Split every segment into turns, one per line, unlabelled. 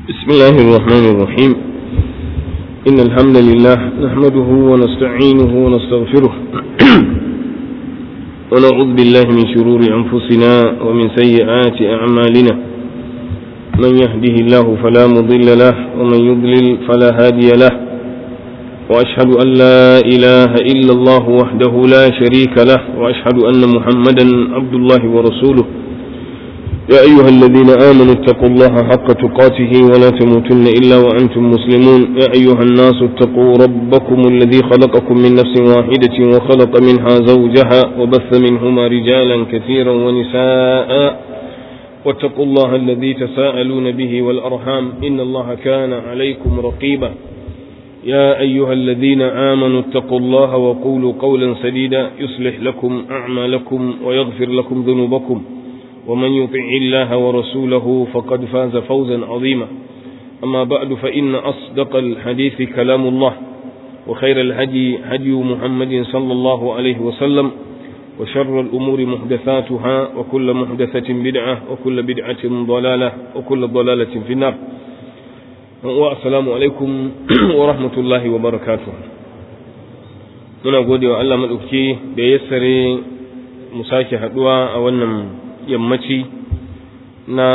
بسم الله الرحمن الرحيم إن الحمد لله نحمده ونستعينه ونستغفره ونعوذ بالله من شرور أنفسنا ومن سيئات أعمالنا من يهده الله فلا مضل له ومن يضلل فلا هادي له وأشهد أن لا إله إلا الله وحده لا شريك له وأشهد أن محمدا عبد الله ورسوله يا أيها الذين آمنوا اتقوا الله حق تقاته ولا تموتن إلا وأنتم مسلمون يا أيها الناس اتقوا ربكم الذي خلقكم من نفس واحدة وخلق منها زوجها وبث منهما رجالا كثيرا ونساء واتقوا الله الذي تساءلون به والأرحام إن الله كان عليكم رقيبا يا أيها الذين آمنوا اتقوا الله وقولوا قولا سديدا يصلح لكم أعمالكم ويغفر لكم ذنوبكم ومن يطع الله ورسوله فقد فاز فوزا عظيما أما بعد فإن أصدق الحديث كلام الله وخير الهدي هدي محمد صلى الله عليه وسلم وشر الأمور محدثاتها وكل محدثة بدعة وكل بدعة ضلالة وكل ضلالة في النار والسلام عليكم ورحمة الله وبركاته muna gode wa Allah maɗauki da ya sare mu sake haɗuwa a wannan yammaci na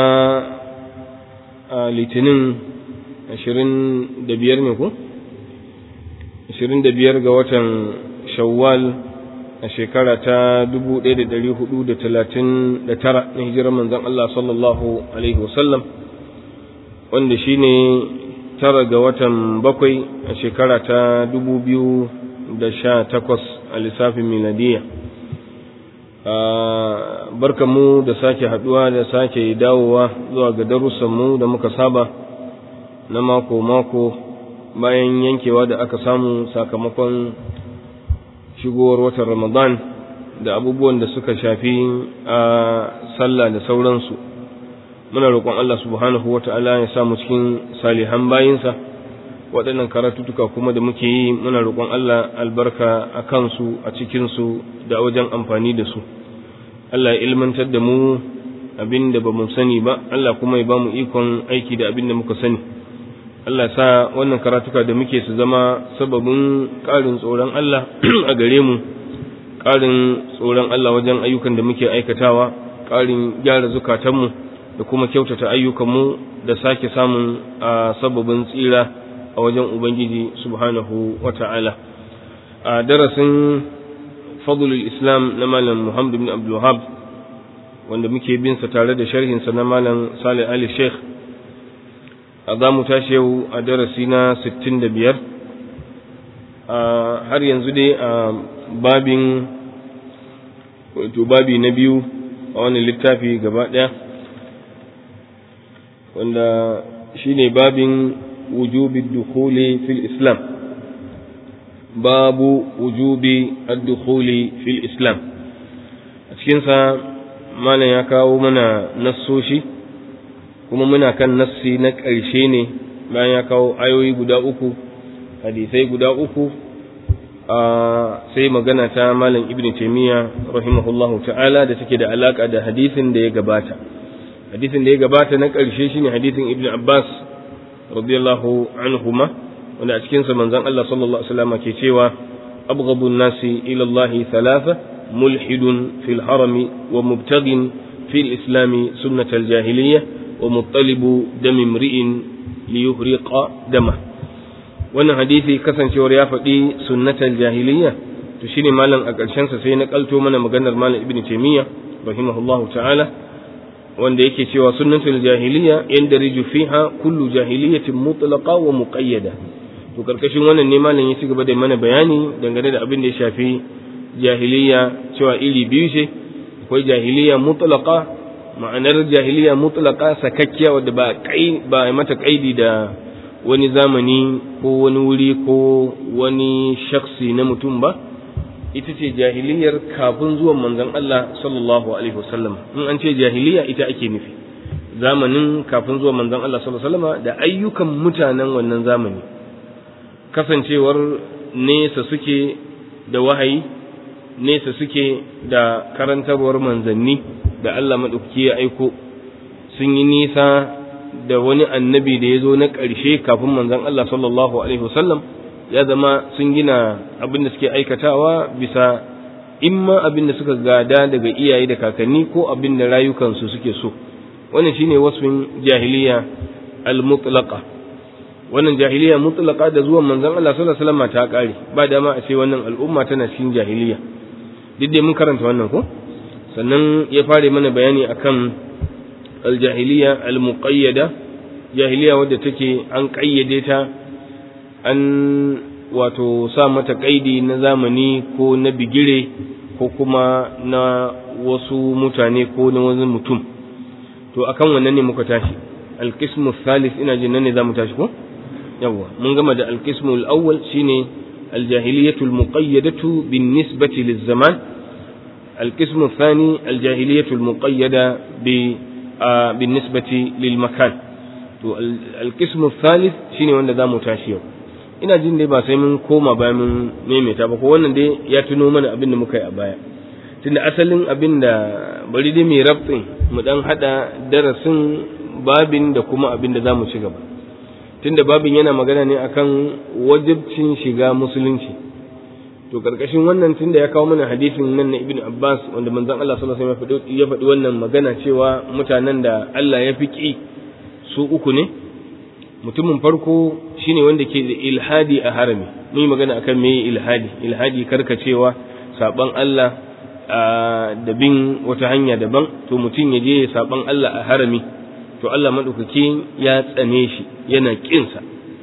litinin ashirin da biyar ne ku? ashirin da biyar ga watan shawwal a shekara ta dubu ɗaya da ɗari hudu da talatin da tara na hijirar manzan Allah sallallahu alaihi wasallam wanda shi ne tara ga watan bakwai a shekara ta dubu biyu da sha takwas a lissafin miladiyya barkanmu da sake haduwa da sake dawowa zuwa ga darussanmu da muka saba na mako-mako bayan yankewa da aka samu sakamakon shigowar watan ramadan da abubuwan da suka shafi a sallah da sauransu muna roƙon Allah subhanahu wa ta'ala ya samu cikin salihan bayinsa waɗannan karatutuka kuma da muke yi muna roƙon Allah albarka a kansu a cikinsu da wajen amfani da su Allah ya ilmantar da mu abin da ba mu sani ba Allah kuma ya ba mu ikon aiki da abin da muka sani Allah sa wannan karatuka da muke su zama sababin ƙarin tsoron Allah a gare mu ƙarin tsoron Allah wajen ayyukan da muke aikatawa ƙarin gyara zukatanmu da kuma kyautata ayyukanmu da sake samun a sababin tsira a wajen Ubangiji subhanahu wa ta'ala. A darasin fadlul Islam na Malam Muhammad bin Abdul Wahab wanda muke bin sa tare da sharhinsa na Malam Salih Ali Sheikh, a za mu tashi yau a darasi na 65, har yanzu dai a babin wato babi na biyu a wani littafi gaba ɗaya, wanda shi ne babin وجوب الدخول في الإسلام باب وجوب الدخول في الإسلام cikinsa mana ya kawo mana nassoshi kuma muna kan nassi na ƙarshe ne bayan ya kawo ayoyi guda uku hadisai guda uku sai magana ta malam ibn taimiyya rahimahullahu ta'ala da take da alaka da hadisin da ya gabata hadisin da ya gabata na ƙarshe shine hadisin ibn abbas radiyallahu anhuma wanda a cikinsa manzon Allah sallallahu alaihi wasallam ke cewa abghadun nasi ila Allah thalatha mulhidun fil harami wa mubtaghin fil islami sunnat al jahiliyyah wa muttalibu dam imri'in li yuhriqa dama wannan hadisi kasancewar ya faɗi sunnat al jahiliyyah to shine malam a ƙarshen sa sai na kalto mana maganar malam ibnu taymiyyah rahimahullahu ta'ala wanda yake cewa sunnatul jahiliya yandariju fiha kullu jahiliyatin mutlaqa wa muqayyada to karkashin wannan ne malam ya ci gaba da mana bayani dangane da abin da ya shafi jahiliya cewa iri biyu ce akwai jahiliya mutlaqa ma'anar jahiliya mutlaqa sakakkiya wadda ba kai ba mata kaidi da wani zamani ko wani wuri ko wani shaksi na mutum ba ita ce jahiliyar kafin zuwan manzon Allah sallallahu alaihi wasallam in an ce jahiliya ita ake nufi zamanin kafin zuwan manzon Allah sallallahu alaihi wasallam da ayyukan mutanen wannan zamani kasancewar nesa suke da wahayi nesa suke da karantarwar manzanni da Allah maɗauki ya aiko sun yi nisa da wani annabi da ya zo na ƙarshe kafin manzon Allah sallallahu alaihi wasallam ya zama sun gina abin da suke aikatawa bisa imma abin da suka gada daga iyaye da kakanni ko abin da rayukansu suke so wannan shine wasfin jahiliya al-mutlaqa wannan jahiliya mutlaqa da zuwan manzon Allah sallallahu alaihi wasallam ta kare ba dama a ce wannan al'umma tana cikin jahiliya duk dai mun karanta wannan ko sannan ya fare mana bayani akan al-jahiliya al-muqayyada jahiliya wadda take an kayyade ta an wato sa mata kaidi na zamani ko na bigire ko kuma na wasu mutane ko na wani mutum to akan wannan ne muka tashi alqismu thalith ina jin nan ne zamu tashi ko yawa mun gama da alqismu al-awwal shine aljahiliyatu almuqayyadatu bin-nisbati liz-zaman alqismu ath-thani aljahiliyatu almuqayyada bi bin-nisbati lil-makan to alqismu ath-thalith shine wanda zamu tashi yau ina jin dai ba sai mun koma bayan mun maimaita ba ko wannan dai ya tuno mana abin da muka yi a baya tunda asalin abin da bari dai mai rabtin mu dan hada darasin babin da kuma abin da zamu ci gaba tunda babin yana magana ne akan wajibcin shiga musulunci to karkashin wannan tunda ya kawo mana hadisin nan na ibnu abbas wanda manzon Allah sallallahu alaihi wasallam ya faɗi wannan magana cewa mutanen da Allah ya fiki su uku ne mutumin farko shine wanda ke da ilhadi a harami mun yi magana akan me ilhadi ilhadi karkacewa saban Allah da bin wata hanya daban to mutum ya je saban Allah a harami to Allah madaukaki ya tsane shi yana kinsa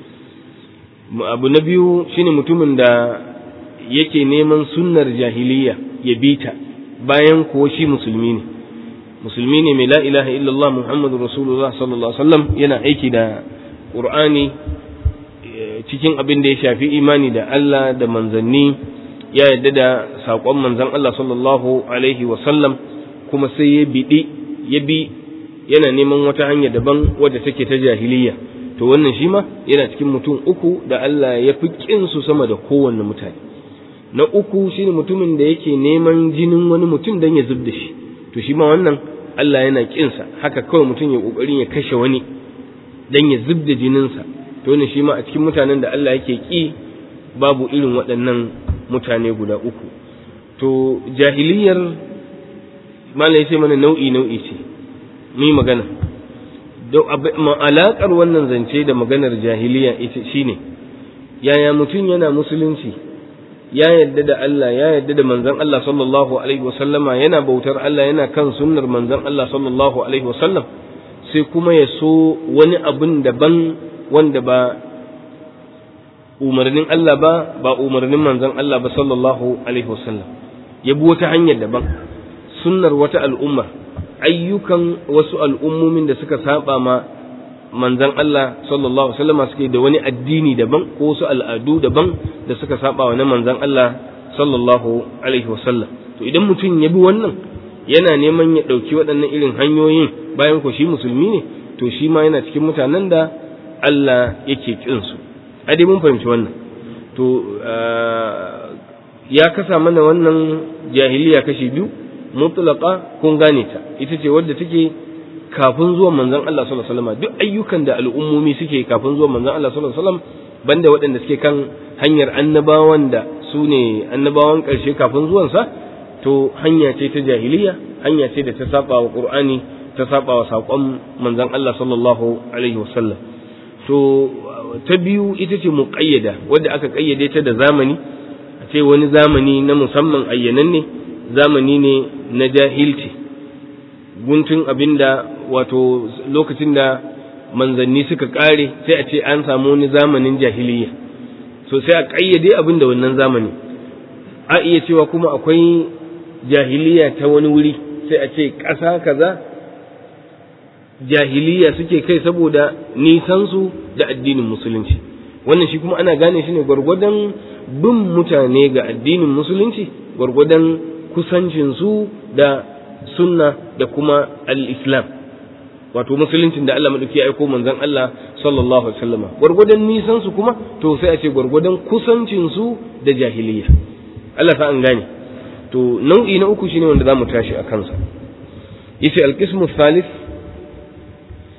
abu na biyu shine mutumin da yake neman sunnar jahiliya ya bita bayan kuwa shi musulmi ne musulmi ne mai la ilaha illallah muhammadur rasulullah sallallahu alaihi wasallam yana aiki da qur'ani cikin abin da ya shafi imani da Allah da manzanni ya yarda da saƙon manzan Allah sallallahu alaihi wasallam kuma sai ya biɗi ya bi yana neman wata hanya daban wadda take ta jahiliya to wannan shi ma yana cikin mutum uku da Allah ya fi su sama da kowanne mutane na uku shine mutumin da yake neman jinin wani mutum don ya zub da shi to shi ma wannan Allah yana ƙinsa haka kawai mutum ya ƙoƙarin ya kashe wani don ya zub da jininsa to ne shi ma a cikin mutanen da Allah yake ƙi babu irin waɗannan mutane guda uku to jahiliyar malai sai mana nau'i nau'i ce mu magana alaƙar wannan zance da maganar jahiliya ita shine yaya mutum yana musulunci ya yadda da Allah ya yadda da manzon Allah sallallahu alaihi wasallama yana bautar Allah yana kan sunnar manzon Allah sallallahu alaihi wasallam sai kuma ya so wani abin daban wanda ba umarnin Allah ba ba umarnin manzon Allah ba sallallahu alaihi wasallam ya bi wata hanyar daban sunnar wata al'umma ayyukan wasu al'ummomin da suka saba ma manzon Allah sallallahu alaihi wasallam suke da wani addini daban ko wasu al'adu daban da suka saba wa na manzon Allah sallallahu alaihi wasallam to idan mutum ya bi wannan yana neman ya ɗauki waɗannan irin hanyoyin bayan ko shi musulmi ne to shi ma yana cikin mutanen da Allah yake ƙinsu a dai mun fahimci wannan to ya kasa mana wannan jahiliya kashi biyu mutlaqa kun gane ta ita ce wadda take kafin zuwan manzon Allah sallallahu alaihi wasallam duk ayyukan da al'ummomi suke kafin zuwan manzon Allah sallallahu alaihi wasallam banda waɗanda suke kan hanyar annabawan da su ne annabawan ƙarshe kafin zuwansa to hanya ce ta jahiliya hanya ce da ta saba wa qur'ani ta saba wa saƙon manzon Allah sallallahu alaihi wasallam to ta biyu ita ce muƙayyada wadda aka ƙayyade ta da zamani a ce wani zamani na musamman ayyananne zamani ne na jahilci guntun abinda wato lokacin da manzanni suka ƙare sai a ce an samu wani zamanin jahiliya so sai a ƙayyade abin da wannan zamani a iya cewa kuma akwai jahiliya ta wani wuri sai a ce ƙasa kaza jahiliya suke kai saboda nisansu da addinin musulunci wannan shi kuma ana gane shi ne gwargwadon bin mutane ga addinin musulunci gwargwadon kusancinsu da sunna da kuma al-islam wato musuluncin da Allah madauki ya aiko manzon Allah sallallahu alaihi wasallam gwargwadon nisan su kuma to sai a ce gwargwadon kusancin su da jahiliya Allah sa an gane to nau'i na uku shine wanda zamu tashi a kansa yace al-qismu thalith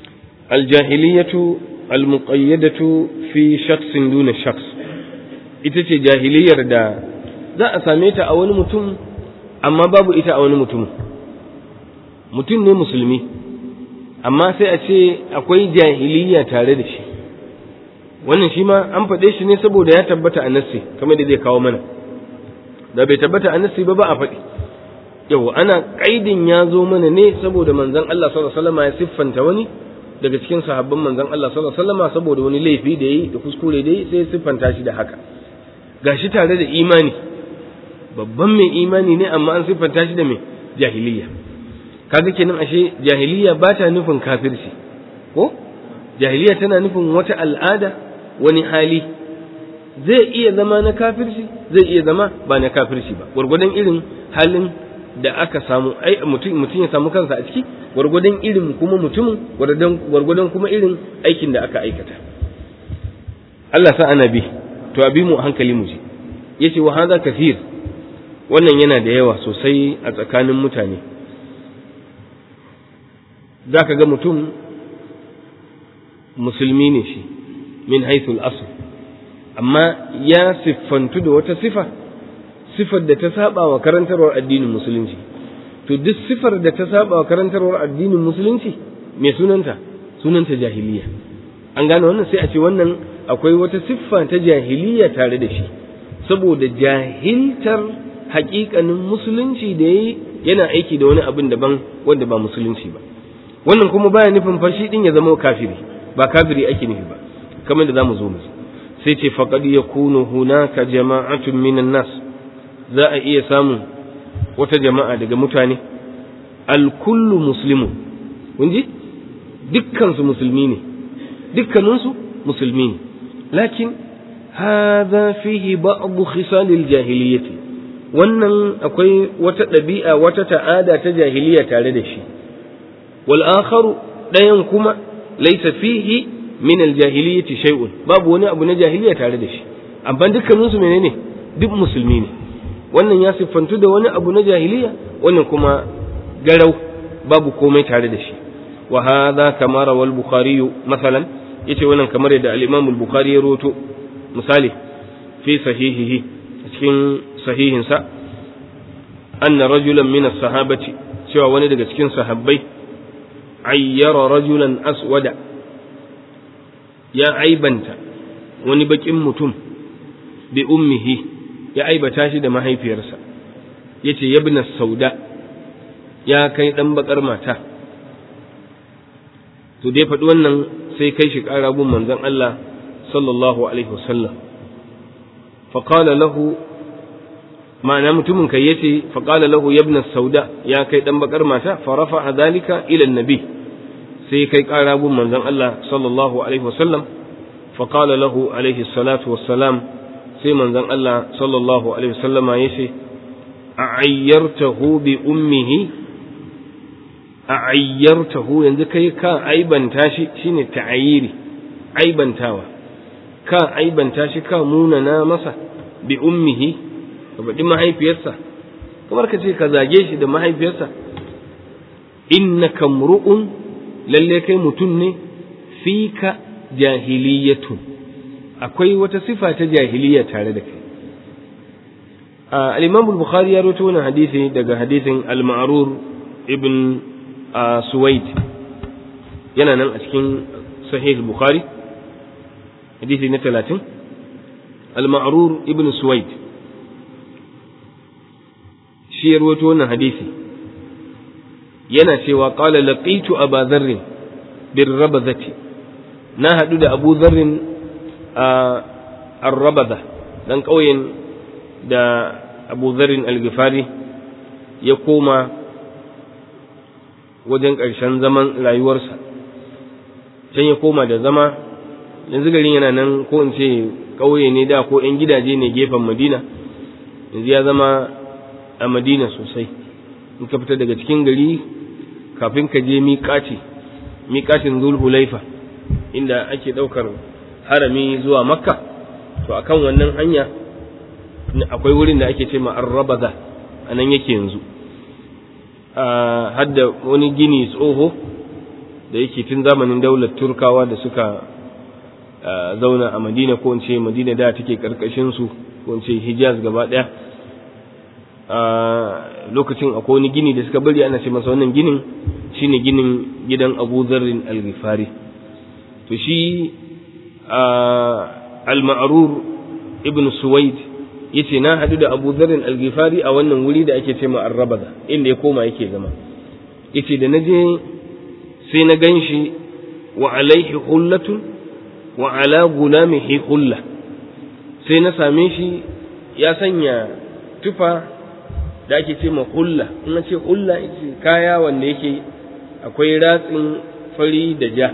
aljahiliyatu almuqayyadatu fi shakhsin duna shakhs ita ce jahiliyar da za a same ta a wani mutum amma babu ita a wani mutum mutum ne musulmi amma sai a ce akwai jahiliya tare da shi wannan shi ma an faɗe shi ne saboda ya tabbata a nassi kamar da zai kawo mana da bai tabbata a nassi ba ba a faɗi yau ana ƙaidin ya zo mana ne saboda manzon Allah sallallahu alaihi wasallam ya siffanta wani daga cikin sahabban manzon Allah sallallahu alaihi wasallam saboda wani laifi da yi da kuskure da yi sai ya siffanta shi da haka gashi tare da imani babban mai imani ne amma an siffanta shi da mai jahiliya kaga kenan ashe jahiliya ba ta nufin kafirci ko jahiliya tana nufin wata al'ada wani hali zai iya zama na kafirci zai iya zama ba na kafirci ba gwargwadon irin halin da aka samu ai mutum mutum ya samu kansa a ciki gwargwadon irin kuma mutumin gwargwadon kuma irin aikin da aka aikata Allah sa ana bi to abi mu hankali mu ji yace wa hadha kathir wannan yana da yawa sosai a tsakanin mutane za ka ga mutum musulmi ne shi min haithul asl amma ya siffantu da wata sifa sifar da ta saba wa karantarwar addinin musulunci to duk sifar da ta saba wa karantarwar addinin musulunci me sunanta sunanta jahiliya an gane wannan sai a ce wannan akwai wata siffa ta jahiliya tare da shi saboda jahiltar hakikanin musulunci da yayi yana aiki da wani abin daban wanda ba musulunci ba wannan kuma baya nufin fashi din ya zama kafiri ba kafiri ake nufi ba kamar da zamu zo mu sai ce faqad yakunu hunaka jama'atun minan nas za a iya samun wata jama'a daga mutane al-kullu muslimun kun ji dukkan su musulmi ne dukkanin su musulmi ne lakin hadha fihi ba'd khisal al-jahiliyyah wannan akwai wata ɗabi'a wata ta'ada ta jahiliya tare da shi wal akharu ɗayan kuma laysa fihi min al jahiliyyati shay'un babu wani abu na jahiliya tare da shi amma dukkanin su menene duk musulmi ne wannan ya siffantu da wani abu na jahiliya wannan kuma garau babu komai tare da shi wa hadha kama rawal bukhari masalan yace wannan kamar yadda al imam al bukhari ya roto misali fi sahihihi cikin sahihinsa anna rajulan min as-sahabati cewa wani daga cikin sahabbai ayyara rajulan aswada ya aibanta wani bakin mutum bi ummihi ya aibata shi da mahaifiyarsa yace yabna sauda ya kai dan bakar mata to dai faɗi wannan sai kai shi ƙara gun manzon Allah sallallahu alaihi wasallam faqala lahu ma'ana mutumin kai yace fa qala lahu ibn sauda ya kai dan bakar mata fa rafa dhalika ila annabi sai kai kara gun manzon Allah sallallahu alaihi wasallam fa qala lahu alaihi salatu wassalam sai manzon Allah sallallahu alaihi wasallama yace a'ayyartahu bi ummihi a'ayyartahu yanzu kai ka aibanta shi shine ta'ayiri aibantawa ka aibanta shi ka munana masa bi ummihi ka faɗi mahaifiyarsa kamar ka ce ka zage shi da mahaifiyarsa innaka mru'un lalle kai mutum ne fika jahiliyatun akwai wata sifa ta jahiliya tare da kai al-imam al-bukhari ya rawaito wannan hadisi daga hadisin al-ma'rur ibn suwaid yana nan a cikin sahih al-bukhari hadisi na 30 al-ma'rur ibn suwaid shi ya rawaito wannan hadisi yana cewa qala laqitu aba dharr bir rabadati na hadu da abu dharr a ar-rabada dan kauyen da abu dharr al-ghifari ya koma wajen ƙarshen zaman rayuwarsa can ya koma da zama yanzu garin yana nan ko in ce ƙauye ne da ko 'yan gidaje ne gefen madina yanzu ya zama a madina sosai in ka fita daga cikin gari kafin ka je miƙaci miƙacin zulhulaifa inda ake ɗaukar harami zuwa makka to akan wannan hanya akwai wurin da ake ce ma arrabaza a nan yake yanzu hadda wani gini tsoho da yake tun zamanin daular turkawa da suka zauna a madina ko in ce madina da take karkashin su ko in ce hijaz gaba daya a lokacin akwai wani gini da suka bari ana ce masa wannan ginin shine ginin gidan abu zarrin al-ghifari to shi al-ma'rur ibn suwaid yace na hadu da abu zarrin al-ghifari a wannan wuri da ake ce ma arrabaza inda ya koma yake zama yace da naje sai na ganshi wa alaihi hullatun wa ala gulamihi hulla sai na same shi ya sanya tufa da ake ce ma hulla in ce hulla kaya wanda yake akwai ratsin fari da ja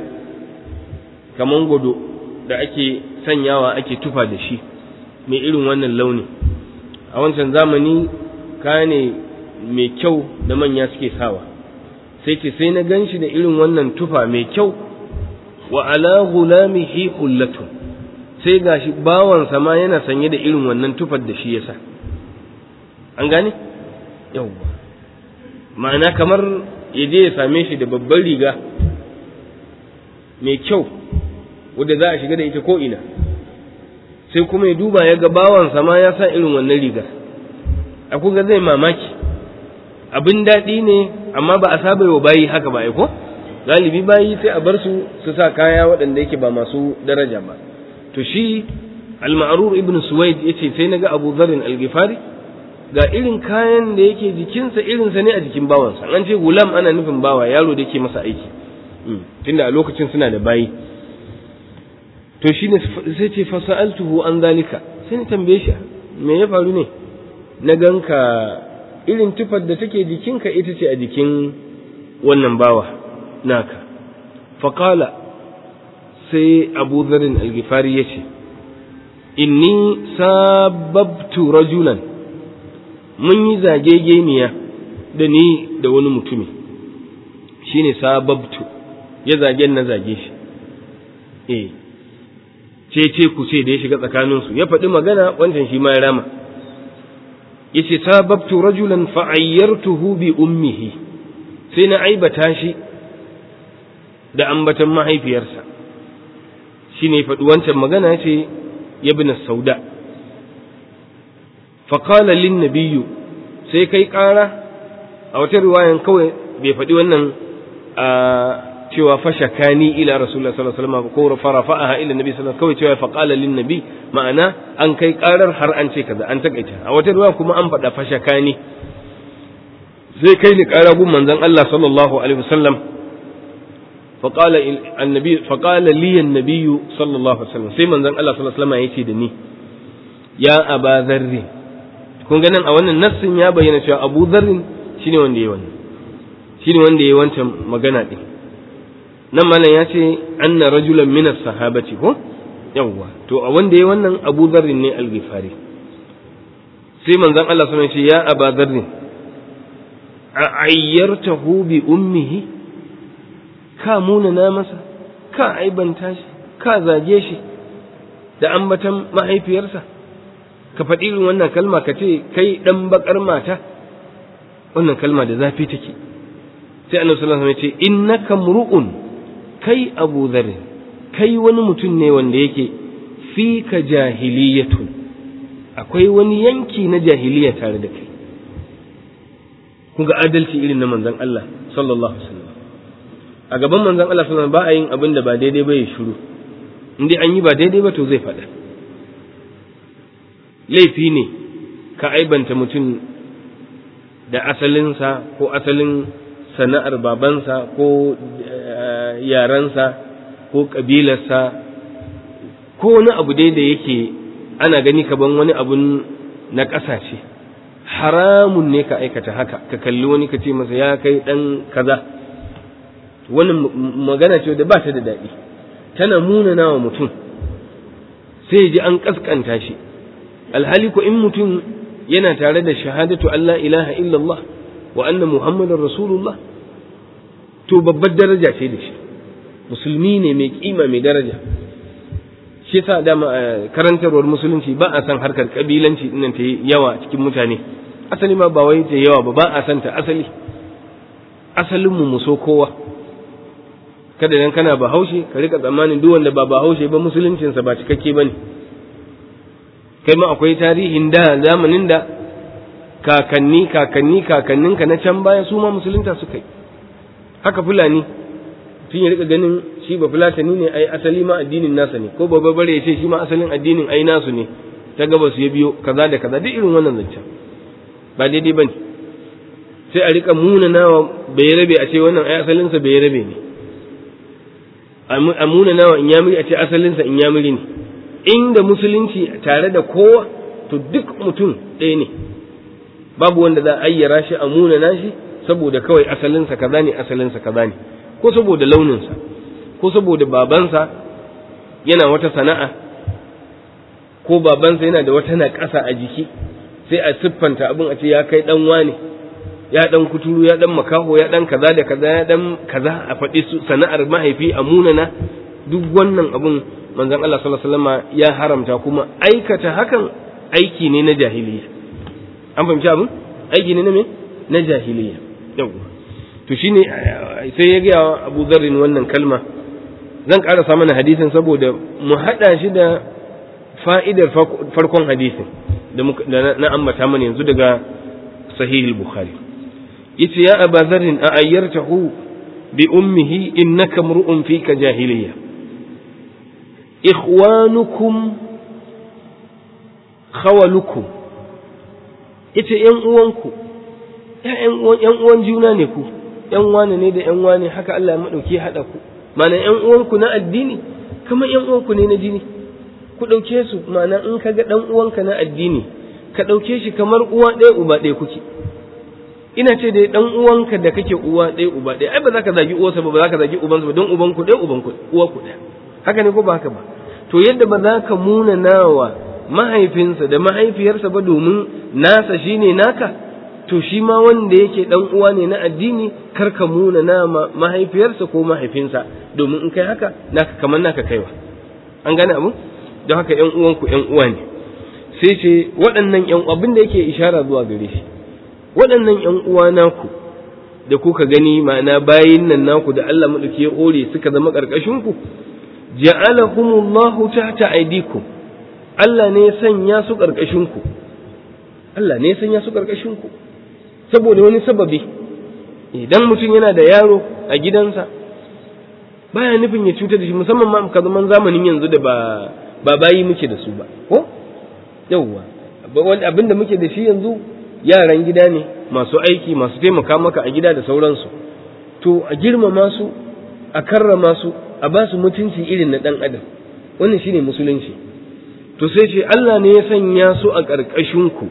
kaman gudu da ake sanyawa ake tufa da shi mai irin wannan launi a wancan zamani kaya ne mai kyau da manya suke sawa sai ce sai na gan shi da irin wannan tufa mai kyau wa ala gulamihi hullatun sai gashi bawansa ma yana sanye da irin wannan tufar da shi yasa an gane yawwa ma'ana kamar ya je ya same shi da babban riga mai kyau wadda za a shiga da ita ko ina sai kuma ya duba ya ga bawansa ma ya sa irin wannan rigar a kuga zai mamaki abin daɗi ne amma ba a saba wa bayi haka ba ko galibi bayi sai a bar su su sa kaya waɗanda yake ba masu daraja ba to shi al-ma'rur ibn suwaid yace sai naga abu zarin al-ghifari ga irin kayan da yake jikinsa irinsa ne a jikin bawansa an ce gulam ana nufin bawa yaro da yake masa aiki tunda a lokacin suna da bayi to shi ne sai ce fasa'altuhu an zalika sai ni tambaye shi me ya faru ne na ganka irin tufar da take jikinka ita ce a jikin wannan bawa naka faƙala sai abu zarin algifari ya ce inni sababtu rajulan mun yi zagegeniya da ni da wani mutumi shine sababtu ya zagen na zage shi eh ce ce ku ce da ya shiga tsakaninsu ya faɗi magana wancan shi ma ya rama yace sababtu rajulan fa'ayyartuhu bi ummihi sai na aibata shi da ambatan mahaifiyarsa shine faɗi wancan magana ce ya bi sauda faƙala lin nabiyu sai kai ƙara a wata riwayan kawai bai faɗi wannan a cewa fashakani ila rasulullah sallallahu alaihi wasallam ko farafa'aha ila nabi sallallahu kawai cewa faqala lin nabi ma'ana an kai ƙarar har an ce kaza an takaita a wata riwaya kuma an faɗa fashakani sai kai ni ƙara gun manzon Allah sallallahu alaihi wasallam فقال النبي فقال لي النبي صلى الله عليه وسلم sai manzon Allah sallallahu alaihi wasallam yace da ni ya aba dharri kun ga nan a wannan nassin ya bayyana cewa Abu Dharr shine wanda yayi wannan shine wanda yayi wancan magana din nan malam ya ce anna rajulan min as-sahabati ko yawwa to a wanda yayi wannan Abu Dharr ne al-Ghifari sai manzon Allah sallallahu alaihi wasallam ya ce ya aba dharr a ayyartahu bi ummihi ka munana masa ka aibanta shi ka zage shi da ambatan mahaifiyarsa ka faɗi irin wannan kalma ka ce kai ɗan baƙar mata wannan kalma da zafi take sai annabi sallallahu alaihi wasallam ya ce innaka mru'un kai abu dharr kai wani mutum ne wanda yake fi ka jahiliyatun akwai wani yanki na jahiliya tare da kai kun ga adalci irin na manzon Allah sallallahu alaihi wasallam a gaban manzon Allah sallallahu alaihi wasallam ba a yin abin da ba daidai ba ya shiru in dai an yi ba daidai ba to zai faɗa laifi ne ka aibanta mutum da asalinsa ko asalin sana'ar babansa ko yarensa ko ƙabilarsa ko wani abu dai da yake ana gani kaban wani abun na ƙasashe haramun ne ka aikata haka ka kalli wani ka ce masa ya kai ɗan kaza wannan magana ce da ba ta da daɗi tana munana wa mutum sai ji an ƙasƙanta shi alhali ko in mutum yana tare da shahadatu Allah ilaha illallah wa anna muhammadar rasulullah to babbar daraja ce da shi musulmi ne mai kima mai daraja shi yasa dama karantarwar musulunci ba a san harkar kabilanci dinnan ta yawa cikin mutane asali ma ba wai ta yawa ba ba a san ta asali asalin mu so kowa kada dan kana bahaushe ka rika tsammanin duk wanda ba bahaushe ba musuluncinsa ba cikakke bane kai ma akwai tarihin da zamanin da kakanni kakanni kakanninka na can baya su ma musulunta suka yi haka fulani tun ya rika ganin shi ba fulatani ne ai asali ma addinin nasa ne ko babba bare ya ce shi ma asalin addinin ai nasu ne ta gabas ya biyo kaza da kaza duk irin wannan zancen ba daidai bane sai a rika munanawa bai rabe a ce wannan ai asalinsa bai rabe ne a munanawa in yamiri a ce asalinsa in yamiri ne inda musulunci tare da kowa to duk mutum ɗaya ne babu wanda za a ayyara shi a munana shi saboda kawai asalinsa kaza ne asalinsa kaza ne ko saboda launinsa ko saboda babansa yana wata sana'a ko babansa yana da wata naƙasa a jiki sai a siffanta abin a ce ya kai dan wane ya dan kuturu ya dan makaho ya dan kaza da kaza ya dan kaza a faɗi sana'ar mahaifi a munana duk wannan abin manzon Allah sallallahu alaihi wasallam ya haramta kuma aikata hakan aiki ne na jahiliya an fahimci abin aiki ne na me na jahiliya yawwa to shine sai ya gaya Abu Dharrin wannan kalma zan karasa mana hadisin saboda mu hada shi da fa'idar farkon hadisin da na ambata mana yanzu daga sahih al-bukhari yace ya Abu Dharrin a ayyartahu bi ummihi innaka mru'un fika jahiliya ikhwanukum khawalukum yace yan uwanku ‘yan uwan juna ne ku, ‘yan wane ne da ‘yan wane haka Allah maɗauki haɗa ku, mana ‘yan uwanku na addini, kamar ‘yan uwanku ne na jini, ku ɗauke su, mana in ka ga ɗan uwanka na addini, ka ɗauke shi kamar uwa ɗaya uba ɗaya kuke. Ina ce dai ɗan uwanka da kake uwa ɗaya uba ɗaya, ai ba za ka zagi uwarsa ba, ba za ka zagi ubansa ba, don ubanku ɗaya ubanku uwa ku ɗaya. Haka ne ko ba haka ba? To yadda ba za ka muna nawa mahaifinsa da mahaifiyarsa ba domin nasa shine naka, to shi ma wanda yake dan uwa ne na addini kar ka muna na mahaifiyarsa ko mahaifinsa domin in kai haka naka kamar naka kaiwa an gane abu don haka yan uwanku yan uwa ne sai ce waɗannan yan abin da yake ishara zuwa gare shi waɗannan yan uwa naku da kuka gani ma'ana bayin nan naku da Allah madauki ya ore suka zama karkashin ku ja'alahumullahu tahta aydikum Allah ne ya sanya su karkashin ku Allah ne ya sanya su karkashin ku saboda wani sababi idan mutum yana da yaro a gidansa baya nufin ya cutar da shi musamman ma ka zaman zamanin yanzu da ba ba bayi muke da su ba ko yawwa wani abin da muke da shi yanzu yaran gida ne masu aiki masu taimaka maka a gida da sauransu to a girmama su a karrama su a ba su mutunci irin na dan adam wannan shine musulunci to sai ce Allah ne ya sanya su a ƙarƙashin ku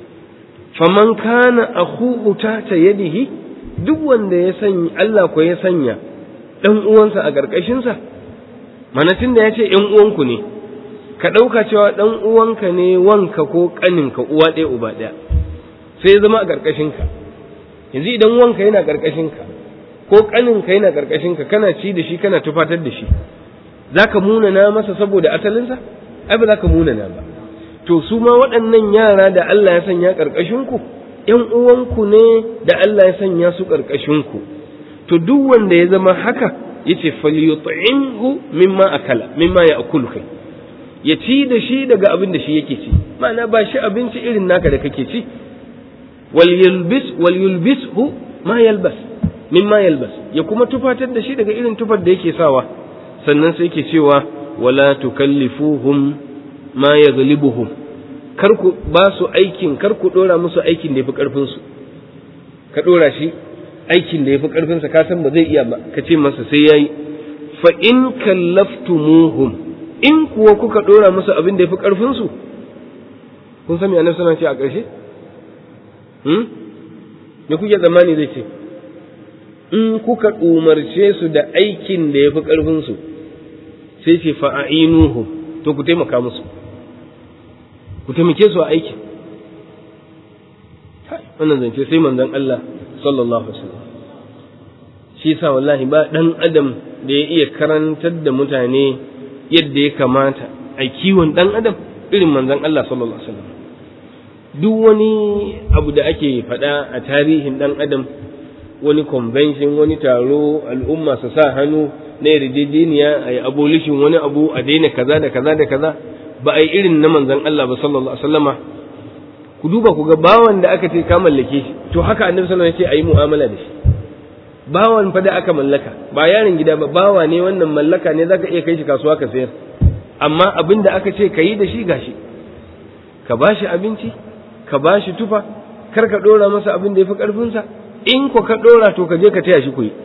faman kana akhuhu ta yadihi duk wanda ya sanya Allah ko ya sanya dan uwansa a karkashin sa mana tunda ya ce ƴan uwanku ne ka ɗauka cewa dan uwanka ne wanka ko ƙaninka uwa ɗaya uba ɗaya sai ya zama a karkashin ka yanzu idan wanka yana karkashin ka ko ƙaninka yana karkashin ka kana ci da shi kana tufatar da shi zaka munana masa saboda asalinsa ai ba zaka munana ba to su ma waɗannan yara da Allah ya sanya ƙarƙashinku ‘yan uwanku ne da Allah ya sanya su ƙarƙashinku to duk wanda ya zama haka ya ce falyut'imhu mimma akala mimma ya akulu kai ya ci da shi daga abin da shi yake ci ma'ana ba shi abinci irin naka da kake ci wal yulbis wal yulbishu ma yalbas mimma yalbas ya kuma tufatar da shi daga irin tufar da yake sawa sannan sai yake cewa wala tukallifuhum ma ya galibuhum kar ku ba su aikin kar ku dora musu aikin da yafi karfin su ka dora shi aikin da yafi karfin sa ka san ba zai iya ba ka ce masa sai yayi fa in kallaftumuhum in kuwa kuka dora musu abin da yafi karfin su kun san me annabi sallallahu alaihi wasallam ce a ƙarshe hmm me kuke zamani zai ce in kuka umarce su da aikin da yafi karfin su sai ce fa'ainuhum to ku taimaka musu ku taimake su a aikin wannan zance sai manzon Allah sallallahu alaihi wasallam shi yasa wallahi ba dan adam da ya iya karantar da mutane yadda ya kamata a kiwon dan adam irin manzon Allah sallallahu alaihi wasallam duk wani abu da ake faɗa a tarihin dan adam wani convention wani taro al'umma su sa hannu na yarjejeniya a yi abolition wani abu a daina kaza da kaza da kaza ba a yi irin na manzon Allah ba sallallahu alaihi wasallama ku duba ku ga bawan da aka ce ka mallake shi to haka annabi sallallahu alaihi wasallam ya ce a yi mu'amala da shi bawan fa da aka mallaka ba yaron gida ba bawa ne wannan mallaka ne zaka iya kai shi kasuwa ka sayar amma abin da aka ce ka yi da shi gashi ka ba shi abinci ka ba shi tufa kar ka ɗora masa abin da ya fi ƙarfinsa in ko ka ɗora to ka je ka taya shi ku yi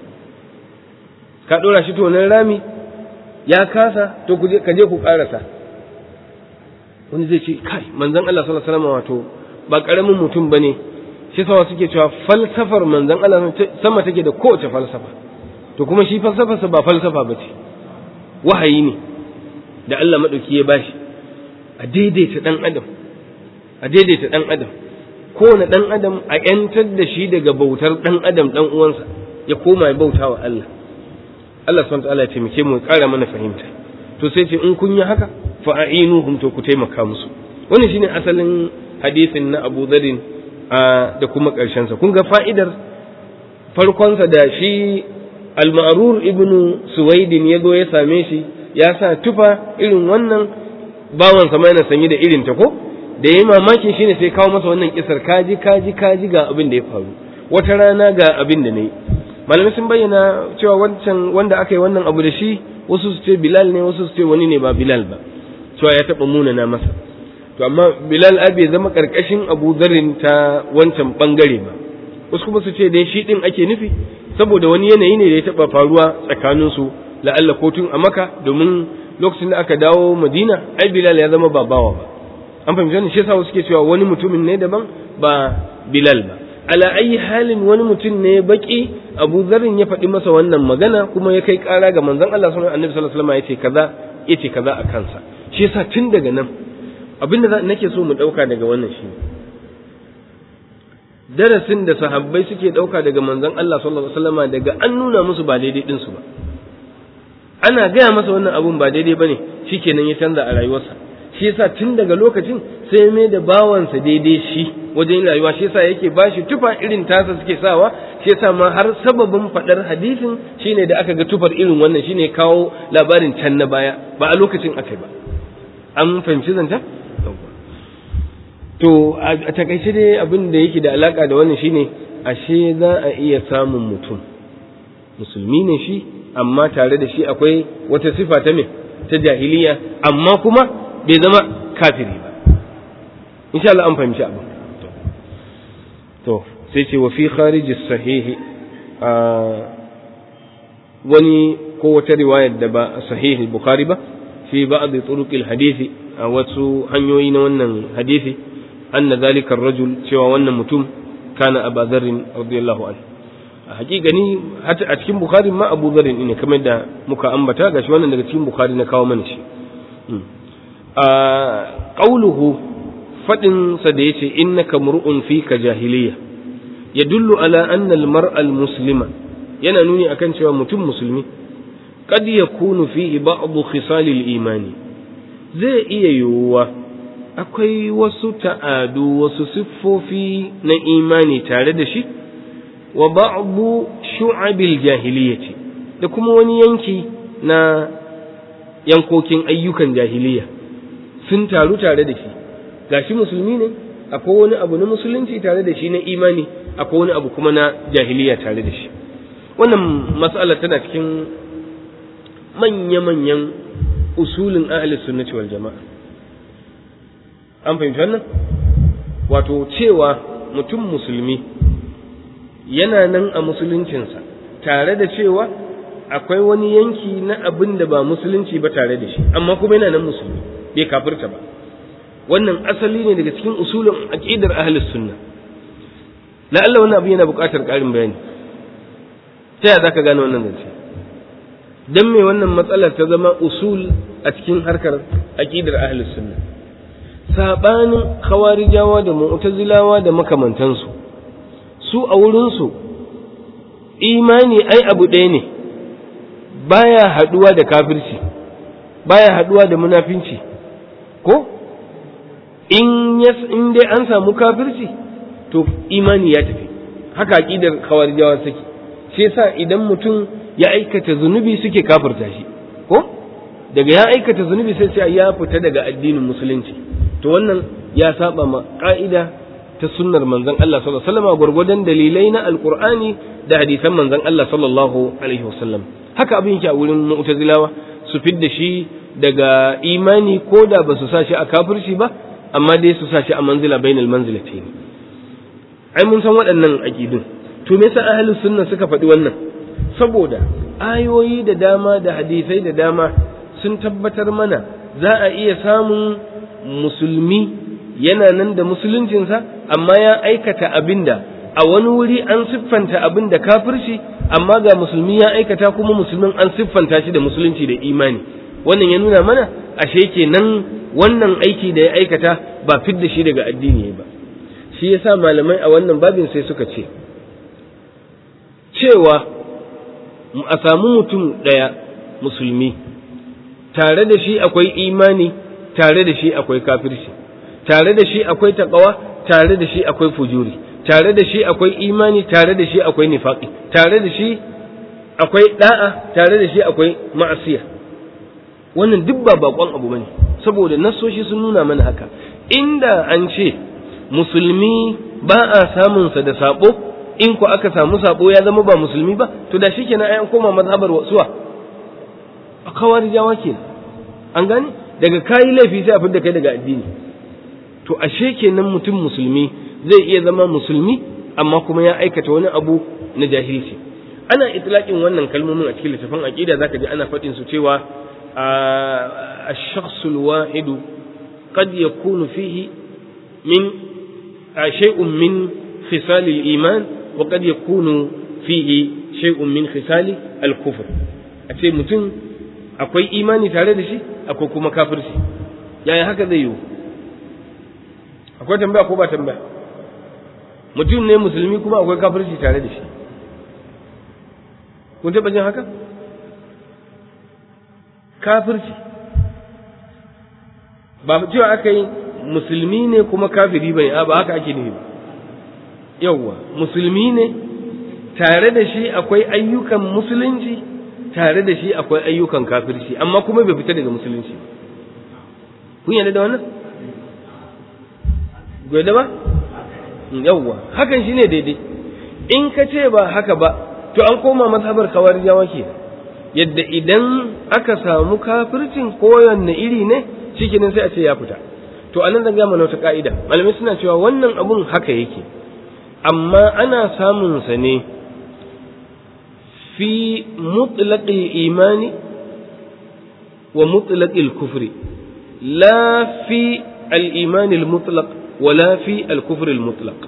ka ɗora shi tonon rami ya kasa to ka je ku ƙarasa wani zai ce kai manzon Allah sallallahu alaihi wasallam wato ba ƙaramin mutum bane shi sawa suke cewa falsafar manzon Allah sama take da kowace falsafa to kuma shi falsafarsa ba falsafa ba ce wahayi ne da Allah maɗauki ya bashi a daidaita ɗan adam a daidaita ɗan adam kowane ɗan adam a ‘yantar da shi daga bautar ɗan adam ɗan uwansa ya koma ya bauta wa Allah Allah subhanahu ta'ala ya taimake mu ƙara mana fahimta to sai ce in kun yi haka fa a'inuhum to ku taimaka musu wannan shine asalin hadisin na Abu Dharin da kuma ƙarshen sa kun ga fa'idar farkonsa da shi al-ma'rur ibnu suwaidin ya zo ya same shi ya sa tufa irin wannan bawan sama yana sanye da irin ta ko da yayi mamakin shine sai kawo masa wannan kisar kaji kaji kaji ga abin da ya faru wata rana ga abin da nayi malamai sun bayyana cewa wancan wanda aka yi wannan abu da shi wasu su ce bilal ne wasu su ce wani ne ba bilal ba cewa ya taba munana masa to amma bilal bai zama karkashin abu zarin ta wancan bangare ba wasu kuma su ce dai shi din ake nufi saboda wani yanayi ne da ya taba faruwa tsakaninsu la'alla ko tun a maka domin lokacin da aka dawo madina ai bilal ya zama babawa ba an fahimci wannan shi yasa wasu ke cewa wani mutumin ne daban ba bilal ba ala ayi halin wani mutum ne baki abu zarin ya faɗi masa wannan magana kuma ya kai ƙara ga manzon Allah sallallahu alaihi wasallam ya ce kaza ya ce kaza a kansa shi yasa tun daga nan abinda nake so mu ɗauka daga wannan shi darasin da sahabbai suke ɗauka daga manzon Allah sallallahu alaihi wasallam daga an nuna musu ba daidai ɗinsu ba ana gaya masa wannan abun ba daidai bane shikenan ya canza a rayuwarsa shi yasa tun daga lokacin sai mai da bawansa daidai shi wajen rayuwa shi yasa yake bashi tufa irin tasa suke sawa shi yasa ma har sababin fadar hadisin shine da aka ga tufar irin wannan shine kawo labarin can na baya ba a lokacin aka ba an fahimci zanta to a takaice dai abin da yake da alaka da wannan shine ashe za a iya samun mutum musulmi ne shi amma tare da shi akwai wata sifa ta me ta jahiliya amma kuma bai zama kafiri ba insha Allah an fahimci abu to sai ce wa fi kharij sahihi a wani ko wata riwayar da ba sahihi bukhari ba fi ba'd turuq hadisi a wasu hanyoyi na wannan hadisi anna zalika ar-rajul cewa wannan mutum kana Abu Dharr radiyallahu anhu a hakika ni a cikin bukhari ma Abu Dharr ne kamar da muka ambata gashi wannan daga cikin bukhari na kawo mana shi a qauluhu fadin sa da yace innaka mur'un fika jahiliya yadullu ala anna al-mar'a al-muslima yana nuni akan cewa mutum musulmi qad yakunu fihi ba'd khisal al-imani zai iya yiwuwa akwai wasu ta'adu wasu siffofi na imani tare da shi wa ba'du shu'abil jahiliyyati da kuma wani yanki na yankokin ayyukan jahiliya sun taru tare da shi gashi musulmi ne akwai wani abu na musulunci tare da shi na imani akwai wani abu kuma na jahiliya tare da shi wannan mas'ala tana cikin manya-manyan usulin ahli sunnati wal jama'a an fahimci wannan wato cewa mutum musulmi yana nan a musuluncinsa tare da cewa akwai wani yanki na abin da ba musulunci ba tare da shi amma kuma yana nan musulmi bai kafirta ba wannan asali ne daga cikin usulin aqidar ahlus sunna la Allah wannan abu yana buƙatar ƙarin bayani ta yaya zaka gane wannan zance dan me wannan matsalar ta zama usul a cikin harkar aqidar ahlus sunna sabanin khawarijawa da mu'tazilawa da makamantansu su a wurinsu imani ai abu ɗaya ne baya haɗuwa da kafirci baya haɗuwa da munafinci ko in in dai an samu kafirci to imani ya tafi haka aqidar khawarijawa take shi yasa idan mutum ya aikata zunubi suke kafirta shi ko daga ya aikata zunubi sai sai ya fita daga addinin musulunci to wannan ya saba ma ka'ida ta sunnar manzon Allah sallallahu alaihi wasallam gurgurdan dalilai na alqur'ani da hadisan manzon Allah sallallahu alaihi wasallam haka abin yake a wurin mu'tazilawa su fidda shi daga imani ko da ba su sa shi a kafirci ba amma dai su sa shi a manzila bainal manzilatayn ai mun san waɗannan aqidun to me yasa ahlus sunna suka faɗi wannan saboda ayoyi da dama da hadisai da dama sun tabbatar mana za a iya samun musulmi yana nan da musuluncinsa amma ya aikata abinda a wani wuri an siffanta abin da kafirci amma ga musulmi ya aikata kuma musulmin an siffanta shi da musulunci da imani wannan ya nuna mana ashe kenan wannan aiki da ya aikata ba fidda shi daga addini ba shi yasa malamai a wannan babin sai suka ce cewa a samu mutum ɗaya musulmi tare da shi akwai imani tare da shi akwai kafirci tare da shi akwai taƙawa tare da shi akwai fujuri tare da shi akwai imani tare da shi akwai nifaƙi tare da shi akwai da'a tare da shi akwai ma'asiya wannan duk ba bakon abu bane saboda nasoshi sun nuna mana haka inda an ce musulmi ba a samunsa da sabo in ku aka samu sabo ya zama ba musulmi ba to da shikenan ai an koma mazhabar wasuwa a kawarijawa kenan an gane daga kayi laifi sai a fidda kai daga addini to ashe kenan mutum musulmi zai iya zama musulmi amma kuma ya aikata wani abu na jahilci ana itlaqin wannan kalmomin a cikin littafin aqida zaka ji ana faɗin su cewa الشخص الواحد قد يكون فيه من شيء من خصال الإيمان وقد يكون فيه شيء من خصال الكفر أتي متن akwai imani tare da shi akwai kuma kafirci yaya haka zai yiwu akwai tambaya ko ba tambaya mutum ne musulmi kuma akwai kafirci tare da shi kun taɓa jin haka kafirci ba cewa aka yi musulmi ne kuma kafiri bai ba haka ake nufi ba yauwa musulmi ne tare da shi akwai ayyukan musulunci tare da shi akwai ayyukan kafirci amma kuma bai fita daga musulunci kun yarda da wannan gwada ba yauwa hakan shine daidai in ka ce ba haka ba to an koma mazhabar kawarijawa ke yadda idan aka samu kafircin kowanne iri ne shikenan sai a ce ya fita to anan zan gama wata ka'ida malamai suna cewa wannan abun haka yake amma ana samun sa ne fi mutlaqil imani wa mutlaqil kufri la fi al-iman al-mutlaq wala fi al-kufr al-mutlaq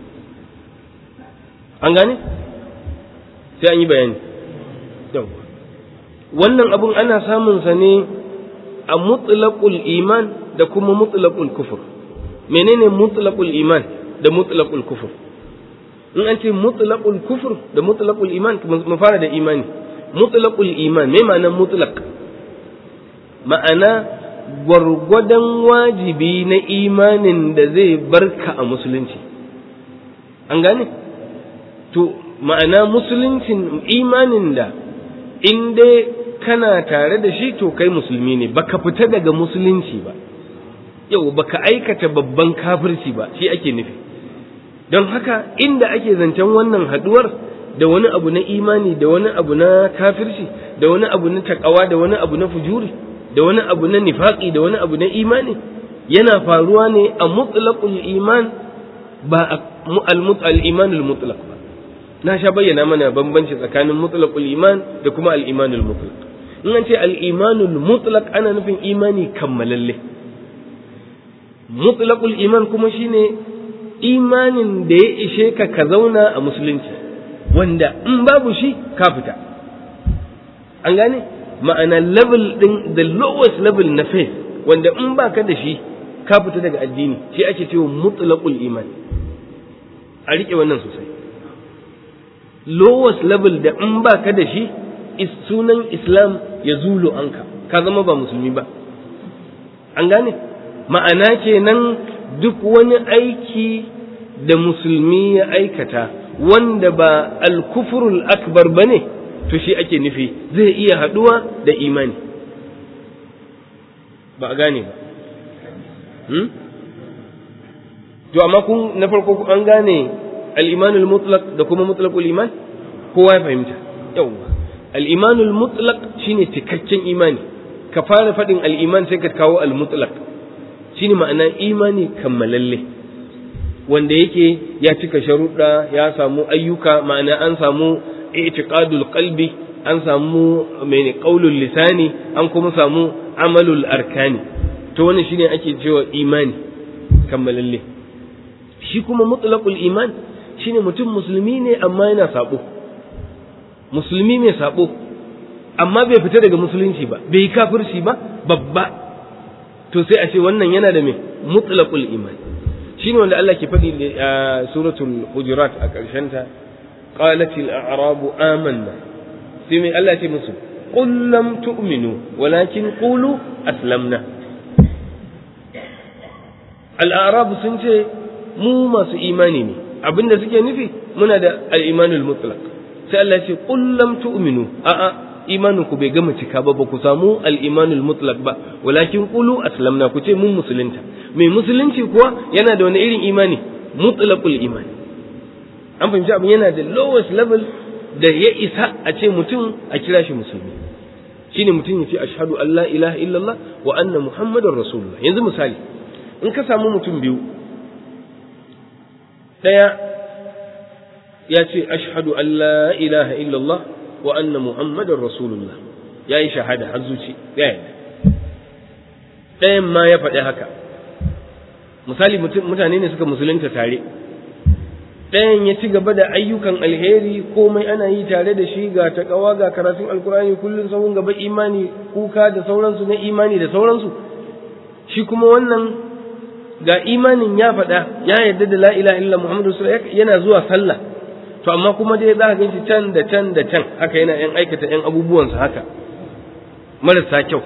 an gane sai an yi bayani yawa wannan abun ana samun sa ne a mutlaqul iman da kuma mutlaqul kufur menene mutlaqul iman da mutlaqul kufur in an ce mutlaqul kufur da mutlaqul iman mu fara da imani mutlaqul iman me ma'anar mutlaq ma'ana gwargwadon wajibi na imanin da zai barka a musulunci an gane to ma'ana musuluncin imanin da in dai kana tare da shi to kai musulmi ne baka fita daga musulunci ba yau baka aikata babban kafirci ba shi ake nufi don haka inda ake zancen wannan haduwar da wani abu na imani da wani abu na kafirci da wani abu na takawa da wani abu na fujuri da wani abu na nifaqi da wani abu na imani yana faruwa ne a mutlaqul iman ba al-iman al-mutlaq ba na sha bayyana mana bambanci tsakanin mutlaqul iman da kuma al-imanul mutlaq in an ce al-imanul mutlaq ana nufin imani kammalalle mutlaqul iman kuma shine imanin da ya ishe ka ka zauna a musulunci wanda in babu shi ka fita an gane ma'ana level din the lowest level na faith wanda in baka da shi ka fita daga addini shi ake cewa mutlaqul iman a rike wannan sosai lowest level da in ba ka da shi sunan islam ya zulu anka ka zama ba musulmi ba an gane ma'ana kenan duk wani aiki da musulmi ya aikata wanda ba alkufurul akbar ba ne to shi ake nufi zai iya haɗuwa da imani ba a gane ba hmm? to amma kun na farko an gane al-imanul mutlaq da kuma mutlaqul iman kowa ya fahimta yawwa al-imanul mutlaq shine cikakken imani ka fara faɗin al-iman sai ka kawo al-mutlaq shine ma'ana imani kammalalle wanda yake ya cika sharuɗa ya samu ayyuka ma'ana an samu i'tiqadul qalbi an samu mai qaulul lisani an kuma samu amalul arkani to wannan shine ake cewa imani kammalalle shi kuma mutlaqul iman shine mutum musulmi ne amma yana sabo musulmi mai sabo amma bai fita daga musulunci ba bai yi kafirci ba babba to sai a ce wannan yana da me mutlaqul iman shine wanda Allah ke faɗi a suratul hujurat a ƙarshen ta qalatil a'rabu amanna sai mai Allah ce musu qul lam tu'minu walakin qulu aslamna al-a'rab sun ce mu masu imani ne abinda suke nufi muna da al-imanul mutlaq sai Allah ce qul lam tu'minu a'a imanin ku bai gama cika ba ba ku samu al-imanul mutlaq ba walakin qulu aslamna ku ce mun musulunta mai musulunci kuwa yana da wani irin imani mutlaqul imani an fahimci abin yana da lowest level da ya isa a ce mutum a kira shi musulmi shine mutum ya ce ashhadu an la ilaha illallah wa anna muhammadar rasulullah yanzu misali in ka samu mutum biyu daya ya ce ashhadu an la ilaha illallah wa anna muhammadar rasulullah ya yi shahada har zuci ya yi ɗayan ma ya faɗi haka misali mutane ne suka musulunta tare ɗayan ya ci gaba da ayyukan alheri komai ana yi tare da shi ga taƙawa ga karatun alkurani kullum sahun gaba imani kuka da sauransu na imani da sauransu shi kuma wannan ga imanin ya faɗa ya yarda da la ilaha illa muhammadu yana zuwa sallah to amma kuma dai za ka ganshi can da can da can haka yana yan aikata yan abubuwansa haka marasa kyau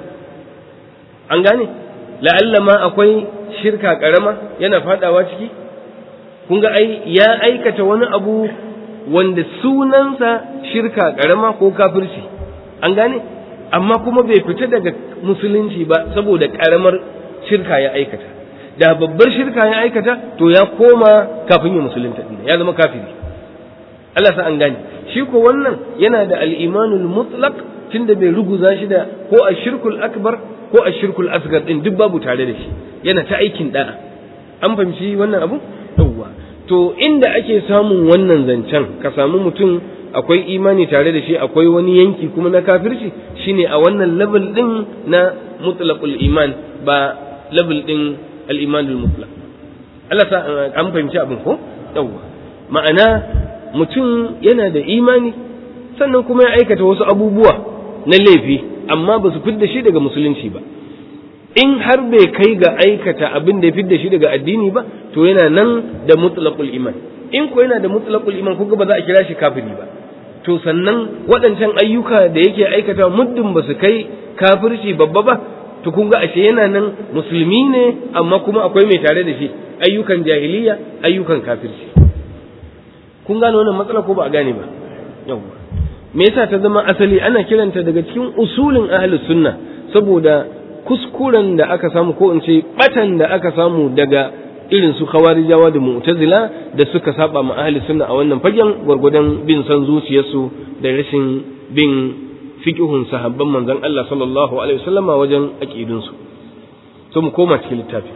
an gane la'alla ma akwai shirka karama yana fadawa ciki kun ga ai ya aikata wani abu wanda sunansa shirka karama ko kafirci an gane amma kuma bai fita daga musulunci ba saboda karamar shirka ya aikata da babbar shirka ya aikata to ya koma kafin ya musulunta ya zama kafiri Allah sa an gane shi ko wannan yana da al-imanul mutlaq tunda bai ruguza shi da ko ashirkul akbar ko ashirkul asgar din duk babu tare da shi yana ta aikin da'a an fahimci wannan abu yawwa to inda ake samun wannan zancen ka samu mutum akwai imani tare da shi akwai wani yanki kuma na kafirci shine a wannan level din na mutlaqul iman ba level din al-imanul mutlaq Allah sa an fahimci abin ko yawwa ma'ana mutum yana da imani sannan kuma ya aikata wasu abubuwa na laifi amma ba su fidda shi daga musulunci ba in har bai kai ga aikata abin da ya fidda shi daga addini ba to yana nan da mutlaqul iman in ko yana da mutlaqul iman kuga ba za a kira shi kafiri ba to sannan waɗancan ayyuka da yake aikata muddin ba su kai kafirci babba ba to kun ga ashe yana nan musulmi ne amma kuma akwai mai tare da shi ayyukan jahiliya ayyukan kafirci kun gane wannan matsala ko ba a gane ba yawwa me yasa ta zama asali ana kiranta daga cikin usulin ahlus sunna saboda kuskuren da aka samu ko in ce batan da aka samu daga irin su khawarijawa da mu'tazila da suka saba ma ahlus sunna a wannan fagen gwargwadon bin san zuciyarsu da rashin bin fiqhun sahabban manzon Allah sallallahu alaihi wasallama wajen aqidunsu so mu koma cikin littafi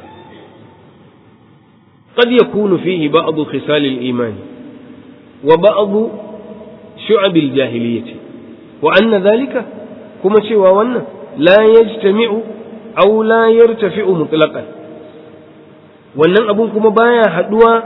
قد يكون فيه بعض خصال الإيمان وبعض شعب الجاهلية وأن ذلك كما شوى وأن لا يجتمع أو لا يرتفع مطلقا wannan abun kuma baya haduwa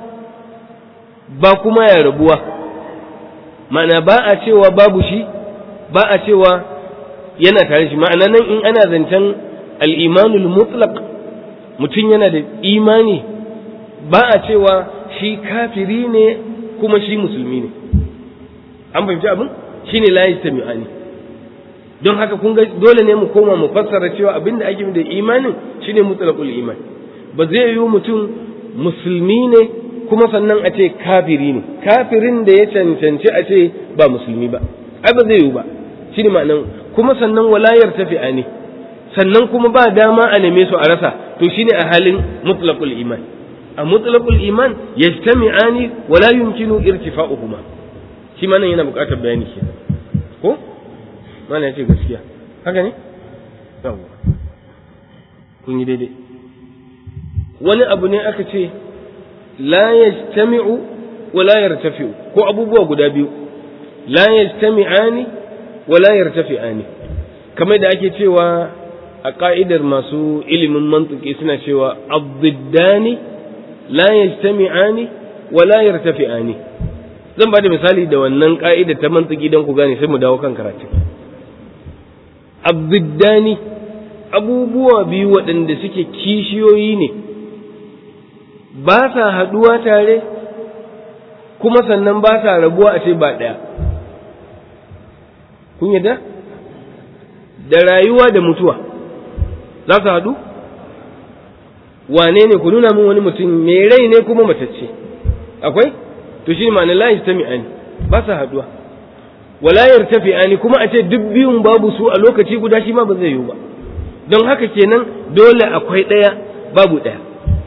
ba kuma ya rabuwa ma'ana ba a cewa babu shi ba a cewa yana tare shi ma'ana nan in ana zancen al'imanul mutlaq mutum yana da imani ba a cewa shi kafiri ne kuma shi musulmi ne an fahimci abin shi ne layi sami'ani don haka kun ga dole ne mu koma mu fassara cewa abinda ake da imanin shine mutlaqul iman ba zai yi mutum musulmi ne kuma sannan a ce kafiri ne kafirin da ya cancanci a ce ba musulmi ba ai ba zai yiwu ba shi ne ma'anan kuma sannan walayar tafi'a ne sannan kuma ba dama a neme su a rasa to shine a halin mutlaqul iman a mutlaqul iman yajtami'ani wala yumkinu irtifa'uhuma shi ma nan yana buƙatar bayani ke ko mana yace gaskiya haka ne yawwa kun yi daidai wani abu ne aka ce la yajtami'u wa la yartafi'u ko abubuwa guda biyu la yajtami'ani wa la yartafi'ani kamar da ake cewa a ka'idar masu ilimin mantuki suna cewa abdiddani la yajtami'ani wa la yartafi'ani zan ba da misali da wannan ka'ida ta mantuki don ku gane sai mu dawo kan karatu abdiddani abubuwa biyu waɗanda suke kishiyoyi ne ba sa haɗuwa tare kuma sannan ba sa rabuwa a ce ba ɗaya kun yadda da rayuwa da mutuwa za su haɗu wane ne ku nuna min wani mutum mai rai ne kuma matacce akwai to shi ma'ana la yastami'ani ba sa haɗuwa wala yartafi'ani kuma a ce duk biyun babu su a lokaci guda shi ma ba zai yiwu ba don haka kenan dole akwai ɗaya babu ɗaya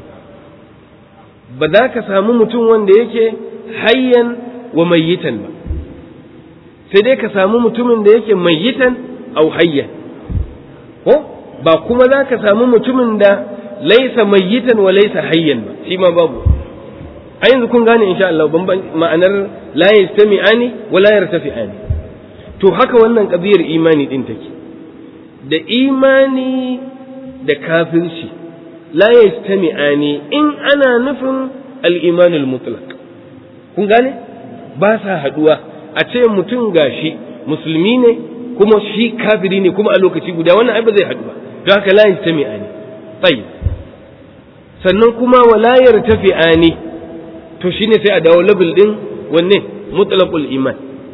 ba za ka samu mutum wanda yake hayyan wa mayyitan ba sai dai ka samu mutumin da yake mayyitan au hayyan ko ba kuma za ka samu mutumin da laisa mayyitan wa laisa hayyan ba shi ma babu a yanzu kun gane insha Allah ma'anar la yastami'ani wa la yartafi'ani to haka wannan kabiyar imani din take da imani da kafirci la yastami'ani in ana nufin al-iman al-mutlaq kun gane ba sa haduwa a ce mutum gashi musulmi ne kuma shi kafiri ne kuma a lokaci guda wannan ai ba zai haɗu ba don haka la yastami'ani tayyib sannan kuma wala yartafi'ani to shine sai a dawo level din wanne mutlaqul iman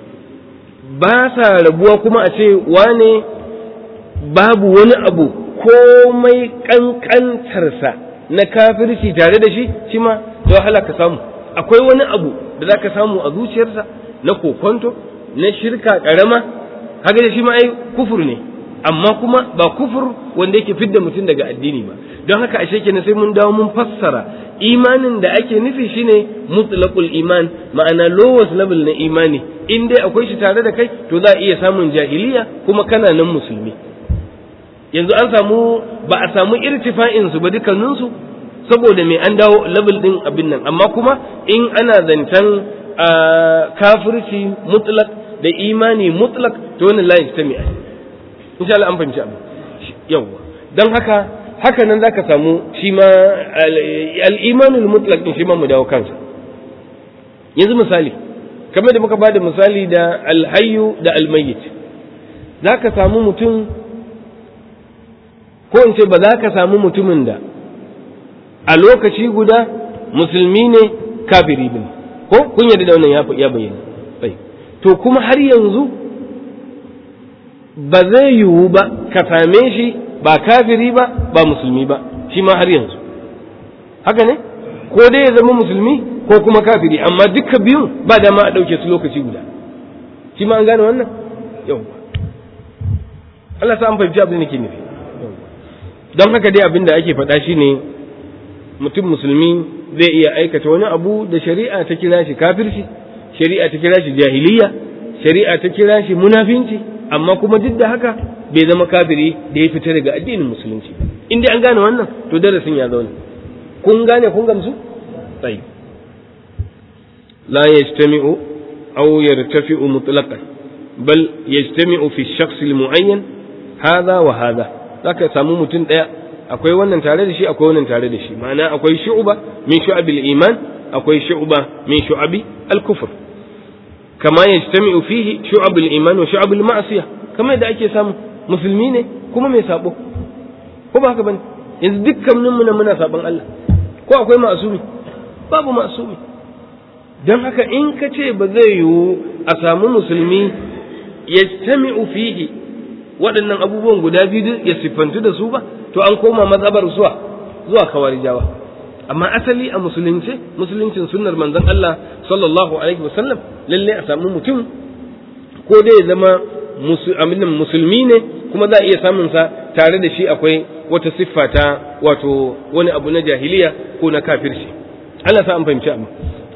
ba sa rabuwa kuma a ce wane babu wani abu komai kankantarsa na kafirci tare da shi shi ma da wahala ka samu akwai wani abu da za ka samu a zuciyarsa na kokonto na shirka karama haka da shi ma ai kufur ne amma kuma ba kufur wanda yake fidda mutum daga addini ba don haka ashe kenan sai mun dawo mun fassara imanin da ake nufi shine mutlaqul iman ma'ana lowest level na imani in dai akwai shi tare da kai to za a iya samun jahiliya kuma kana nan musulmi yanzu an samu ba a samu irtifa'in su ba dukkanin su saboda me an dawo level din abin nan amma kuma in ana zancen kafirci mutlaq da imani mutlaq to wannan la yastami'a insha Allah an fahimci abu yawa dan haka haka nan zaka samu shi ma al-imanul mutlaq din shi ma mu dawo kansa yanzu misali kamar da muka bada misali da al-hayyu da al-mayyit zaka samu mutum ko in ce ba za ka samu mutumin da a lokaci guda musulmi ne kafiri bin ko kun yarda da wannan ya bayyana to kuma har yanzu ba zai yiwu ba ka same shi ba kafiri ba ba musulmi ba shi ma har yanzu haka ne ko dai ya zama musulmi ko kuma kafiri amma duka biyun ba dama a ɗauke su lokaci guda shi ma an gane wannan yau Allah sa an fahimci abin da ke nufi don haka dai abin da ake faɗa shi ne mutum musulmi zai iya aikata wani abu da shari'a ta kira shi kafirci shari'a ta kira shi jahiliya shari'a ta kira shi munafinci amma kuma duk da haka bai zama kafiri da ya fita daga addinin musulunci in dai an gane wannan to darasin ya zauna kun gane kun gamsu tsayi la yajtami'u aw yartafi'u mutlaqan bal yajtami'u fi shakhs al-mu'ayyan hadha wa hadha zaka samu mutum daya akwai wannan tare da shi akwai wannan tare da shi ma'ana akwai shu'ba min shu'abil iman akwai shu'ba min shu'abi al-kufr kama yajtami'u fihi shu'abul iman wa shu'abul ma'siyah kama yadda ake samu musulmi ne kuma mai sabo ko ba haka bane yanzu dukkanin mu muna sabon Allah ko akwai ma'sumi babu ma'sumi dan haka in ka ce ba zai yiwu a samu musulmi yajtami'u fihi waɗannan abubuwan guda biyu ya siffantu da su ba to an koma mazhabar zuwa zuwa kawarijawa amma asali a musulunci musuluncin sunnar manzon Allah sallallahu alaihi wasallam lalle a samu mutum ko dai ya zama musulmi ne kuma za a iya samun sa tare da shi akwai wata siffa ta wato wani abu na jahiliya ko na kafirci Allah sa an fahimci abu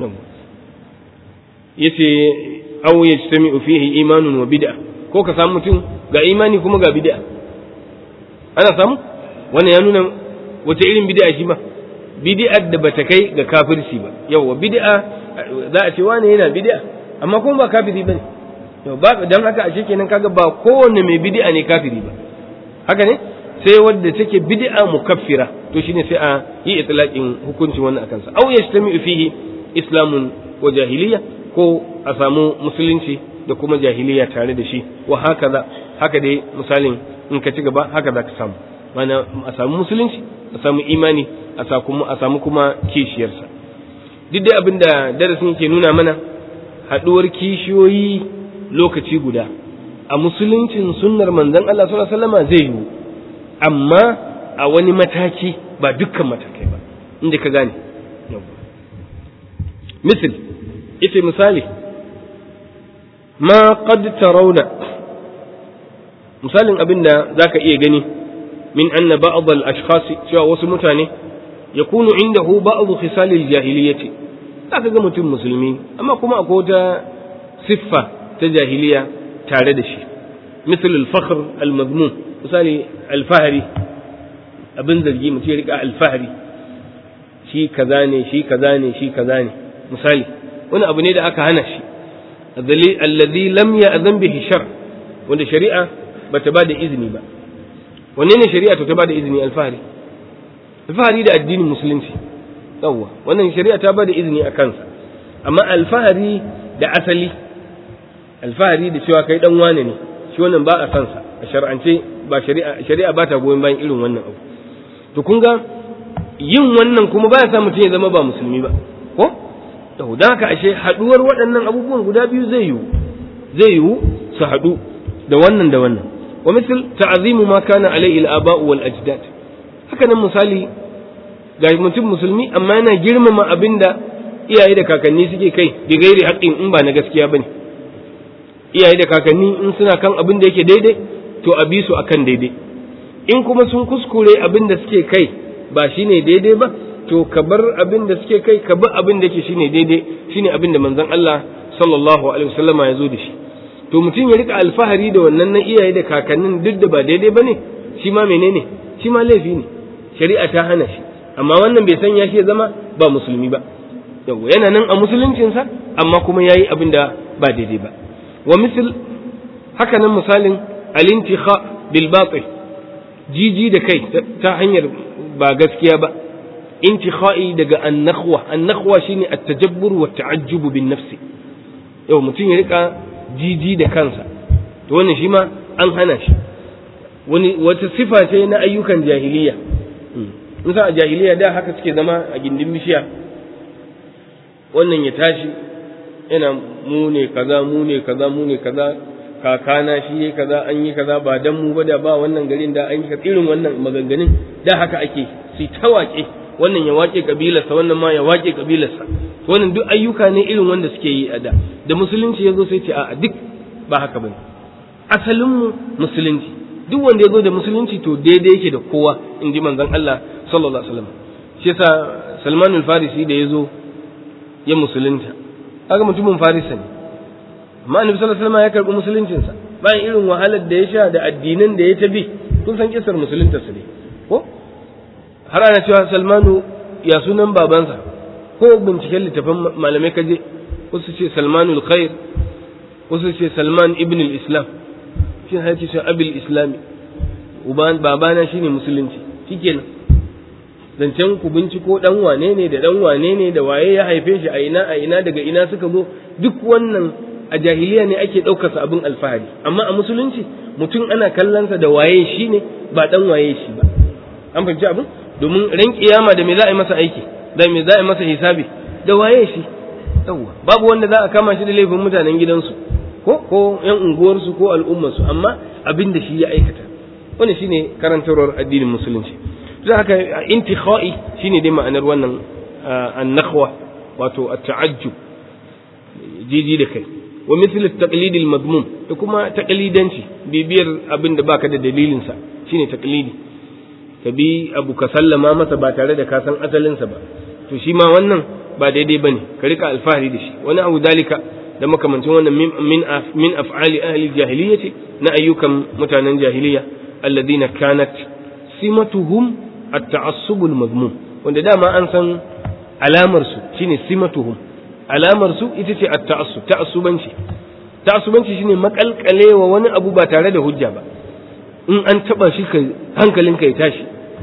yace aw yajtami'u fihi imanun wa bid'a ko ka samu mutum ga imani kuma ga bid'a ana samu wannan ya nuna wata irin bid'a shi ma bid'ar da bata kai ga kafirci ba yawa bid'a za a ce wani yana bid'a amma kuma ba kafiri bane to ba dan haka ashe kenan kaga ba kowanne mai bid'a ne kafiri ba haka ne sai wadda take bid'a mukaffira to shine sai a yi itlaqin hukuncin wannan akan sa aw yajtami'u fihi islamun wa jahiliya ko a samu musulunci da kuma jahiliya tare da shi wa haka haka dai misalin in ka ci gaba haka za ka samu mana a samu musulunci a samu imani a samu kuma kishiyarsa duk dai abin da darasin ke nuna mana haɗuwar kishiyoyi lokaci guda a musuluncin sunnar manzon Allah sallallahu alaihi wasallam zai yiwu amma a wani mataki ba dukkan matakai ba inda ka gane misal ita misali ma qad tarawna misalin abin da zaka iya gani min anna ba'd al-ashkhas cewa wasu mutane yakunu indahu ba'd khisal al-jahiliyyah zaka ga mutum musulmi amma kuma akwai wata siffa ta jahiliya tare da shi misal al-fakhr al-madmum misali al-fahri abin zargi mutum ya rika al-fahri shi kaza ne shi kaza ne shi kaza ne misali wani abu ne da aka hana shi alladhi lam ya'zan bihi shar wanda shari'a bata ba da izini ba wanne ne shari'a to ta ba da izini alfahari alfahari da addinin musulunci yawwa wannan shari'a ta ba da izini a kansa amma alfahari da asali alfahari da cewa kai dan wane ne shi wannan ba a san sa a shar'ance ba shari'a shari'a ba ta goyon bayan irin wannan abu to kun ga yin wannan kuma baya sa mutum ya zama ba musulmi ba ko to dan haka ashe haduwar waɗannan abubuwan guda biyu zai yiwu zai yiwu su haɗu da wannan da wannan wa misal ta'zimu ma kana alaihi al-aba'u wal ajdad haka nan misali ga mutum musulmi amma yana girmama abinda iyaye da kakanni suke kai bi gairi haƙƙin in ba na gaskiya bane iyaye da kakanni in suna kan abin da yake daidai to a bi su akan daidai in kuma sun kuskure abin da suke kai ba shine daidai ba to ka bar abin da suke kai ka bar abin da yake shine daidai shine abin da manzon Allah sallallahu alaihi wasallama ya zo da shi to mutum ya rika alfahari da wannan na iyaye da kakannin duk da ba daidai bane shi ma menene shi ma laifi ne shari'a ta hana shi amma wannan bai sanya shi ya zama ba musulmi ba yawa yana nan a musuluncinsa amma kuma yayi abin da ba daidai ba wa misal haka nan misalin alintikha bil batil jiji da kai ta hanyar ba gaskiya ba intikha'i daga annakhwa annakhwa shine at-tajabbur wa ta'ajjub bin nafsi yau mutum ya rika jiji da kansa to wannan shi ma an hana shi wani wata sifa ce na ayyukan jahiliya in sa a jahiliya da haka suke zama a gindin bishiya wannan ya tashi yana mu ne kaza mu ne kaza mu ne kaza kakana shi yayi kaza an yi kaza ba dan mu ba da ba wannan garin da an yi irin wannan maganganun da haka ake su ta waƙe wannan ya waƙe kabilarsa wannan ma ya waƙe kabilarsa wannan duk ayyuka ne irin wanda suke yi a da da musulunci ya zo sai ce a duk ba haka bane asalin mu musulunci duk wanda ya zo da musulunci to daidai yake da kowa in ji manzon Allah sallallahu alaihi wasallam shi yasa Salman al-Farisi da ya zo ya musulunta kaga mutumin Farisa ne amma Annabi sallallahu alaihi wasallam ya karbi musuluncin sa bayan irin wahalar da ya sha da addinan da ya tabi kun san kisar musulunta sa ne ko har ana cewa Salmanu ya sunan babansa ko binciken littafin malamai kaje wasu ce Salmanul Khair wasu ce Salman ibn al-Islam shi ne ce shi abil islami uban babana shine musulunci shikenan zancen ku binciko dan wane ne da dan wane ne da waye ya haife shi a ina a ina daga ina suka zo duk wannan a jahiliya ne ake ɗaukar sa abin alfahari amma a musulunci mutum ana kallonsa da waye shi ne ba dan waye shi ba an fahimci abin domin ran kiyama da me za a yi masa aiki da me za a yi masa hisabi da waye shi yawwa babu wanda za a kama shi da laifin mutanen gidansu ko ko yan unguwarsu ko al'ummarsu amma abin da shi ya aikata wannan shine karantarwar addinin musulunci don haka intikhai shine dai ma'anar wannan an-nakhwa wato at-ta'ajjub jiji da kai wa mithl at-taqlid al-madmum da kuma taqlidanci bibiyar abin da baka da dalilin sa shine taqlidi ka bi abu ka sallama masa ba tare da ka san asalin sa ba to shi ma wannan ba daidai bane ka rika alfahari da shi wani abu dalika da makamancin wannan min min af'ali ahli jahiliyyati na ayyukan mutanen jahiliya alladhina kanat simatuhum at-ta'assub al-madmum wanda dama an san alamar su shine simatuhum alamar su ita ce at-ta'assub ta'assubanci ta'assubanci shine makalkalewa wani abu ba tare da hujja ba in an taba shi kai hankalinka ya tashi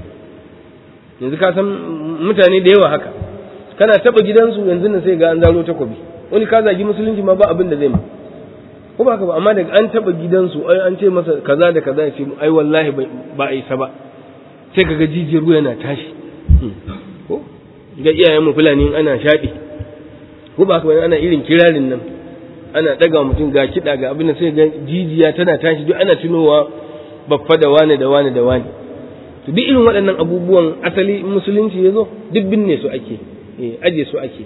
yanzu ka san mutane da yawa haka kana taba gidansu yanzu nan sai ga an zaro takobi wani ka zagi musulunci ma ba abin da zai ma ko ba haka ba amma daga an taba gidansu ai an ce masa kaza da kaza ya ce ai wallahi ba a isa ba sai kaga jijiyar ruwa yana tashi ko ga iyayen mu fulani ana shaɗi ko ba haka ba ana irin kirarin nan ana daga mutum ga kiɗa ga abin da sai ga jijiya tana tashi duk ana tunowa baffa da wane da wane da wane to duk irin waɗannan abubuwan asali musulunci ya zo duk binne su ake aje su ake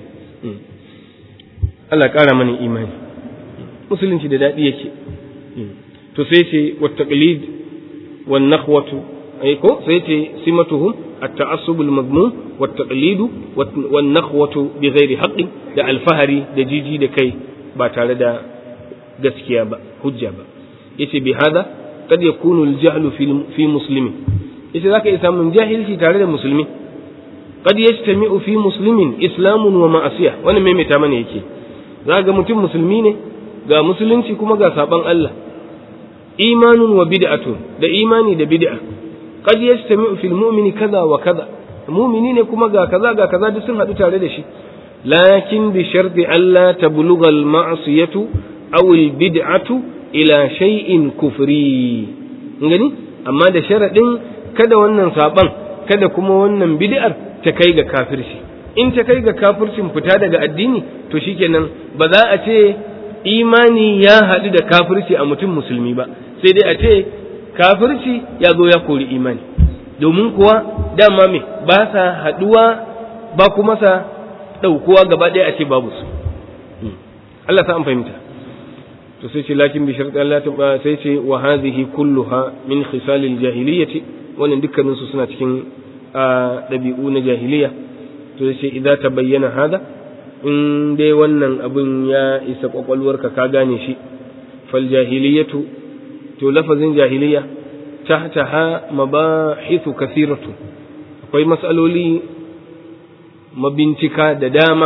Allah ƙara mana imani musulunci da daɗi yake to sai ce wa taqlid wan nakhwatu ai ko sai ce simatuhum at-ta'assub al-madmum wa taqlid wan nakhwatu bi ghairi haqqin da alfahari da jiji da kai ba tare da gaskiya ba hujja ba yace bi hada kad yakunu al-jahlu fi muslimin yace zaka iya samun jahilci tare da musulmi qad yajtami'u fi muslimin islamun wa ma'asiya wannan maimaita mana yake za ga mutum musulmi ne ga musulunci kuma ga saban Allah imanun wa bid'atun da imani da bid'a qad yajtami'u fil mu'mini kaza wa kaza mu'mini ne kuma ga kaza ga kaza duk sun hadu tare da shi lakin bi sharti alla tablugha al ma'siyatu aw al bid'atu ila shay'in kufri ngani amma da sharadin kada wannan saban kada kuma wannan bid'ar ta kai ga kafirci in ta kai ga kafircin fita daga addini to shikenan ba za a ce imani ya haɗu da kafirci a mutum musulmi ba sai dai a ce kafirci ya zo ya kori imani domin kuwa dama me ba sa haɗuwa ba kuma sa ɗaukuwa gaba ɗaya a ce babu su Allah sa an fahimta to sai ce lakin bi sharɗi Allah sai ce wa hadhihi kulluha min khisalil jahiliyyati wannan dukkanin su suna cikin ɗabi'u na jahiliya to sai idan ta bayyana hada in dai wannan abin ya isa kwakwalwarka ka gane shi fal jahiliyatu to lafazin jahiliya tahtaha mabahithu kathiratu akwai mas'aloli mabincika da dama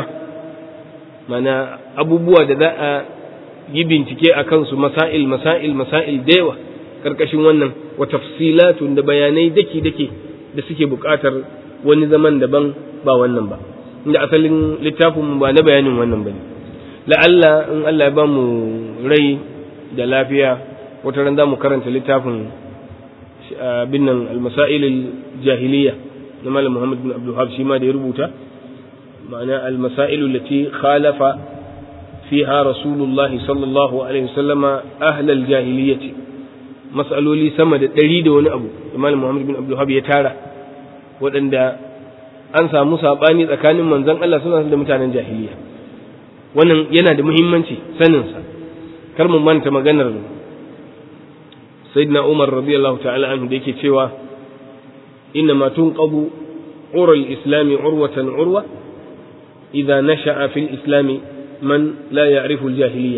mana abubuwa da za a yi bincike a kansu masail masail masail da yawa karkashin wannan wa tafsilatun da bayanai daki dake da suke buƙatar wani zaman daban ba wannan ba inda asalin littafin ba na bayanin wannan bane la'alla in Allah ya ba mu rai da lafiya wata ran za mu karanta littafin bin nan al-masail al-jahiliya na malam Muhammad bin Abdul Wahab shi ma da ya rubuta ma'ana al-masail allati khalafa fiha Rasulullah sallallahu alaihi wasallama ahl al-jahiliyyah mas'aloli sama da ɗari da wani abu da malam Muhammad bin Abdul Wahab ya tara waɗanda an samu saɓani tsakanin manzon Allah suna da mutanen jahiliya wannan yana da muhimmanci saninsa kar mu manta maganar sayyidina Umar radiyallahu ta'ala anhu da yake cewa inna ma tunqabu ura al-islam urwatan urwa idza nasha'a fil islam man la ya'rifu al-jahiliya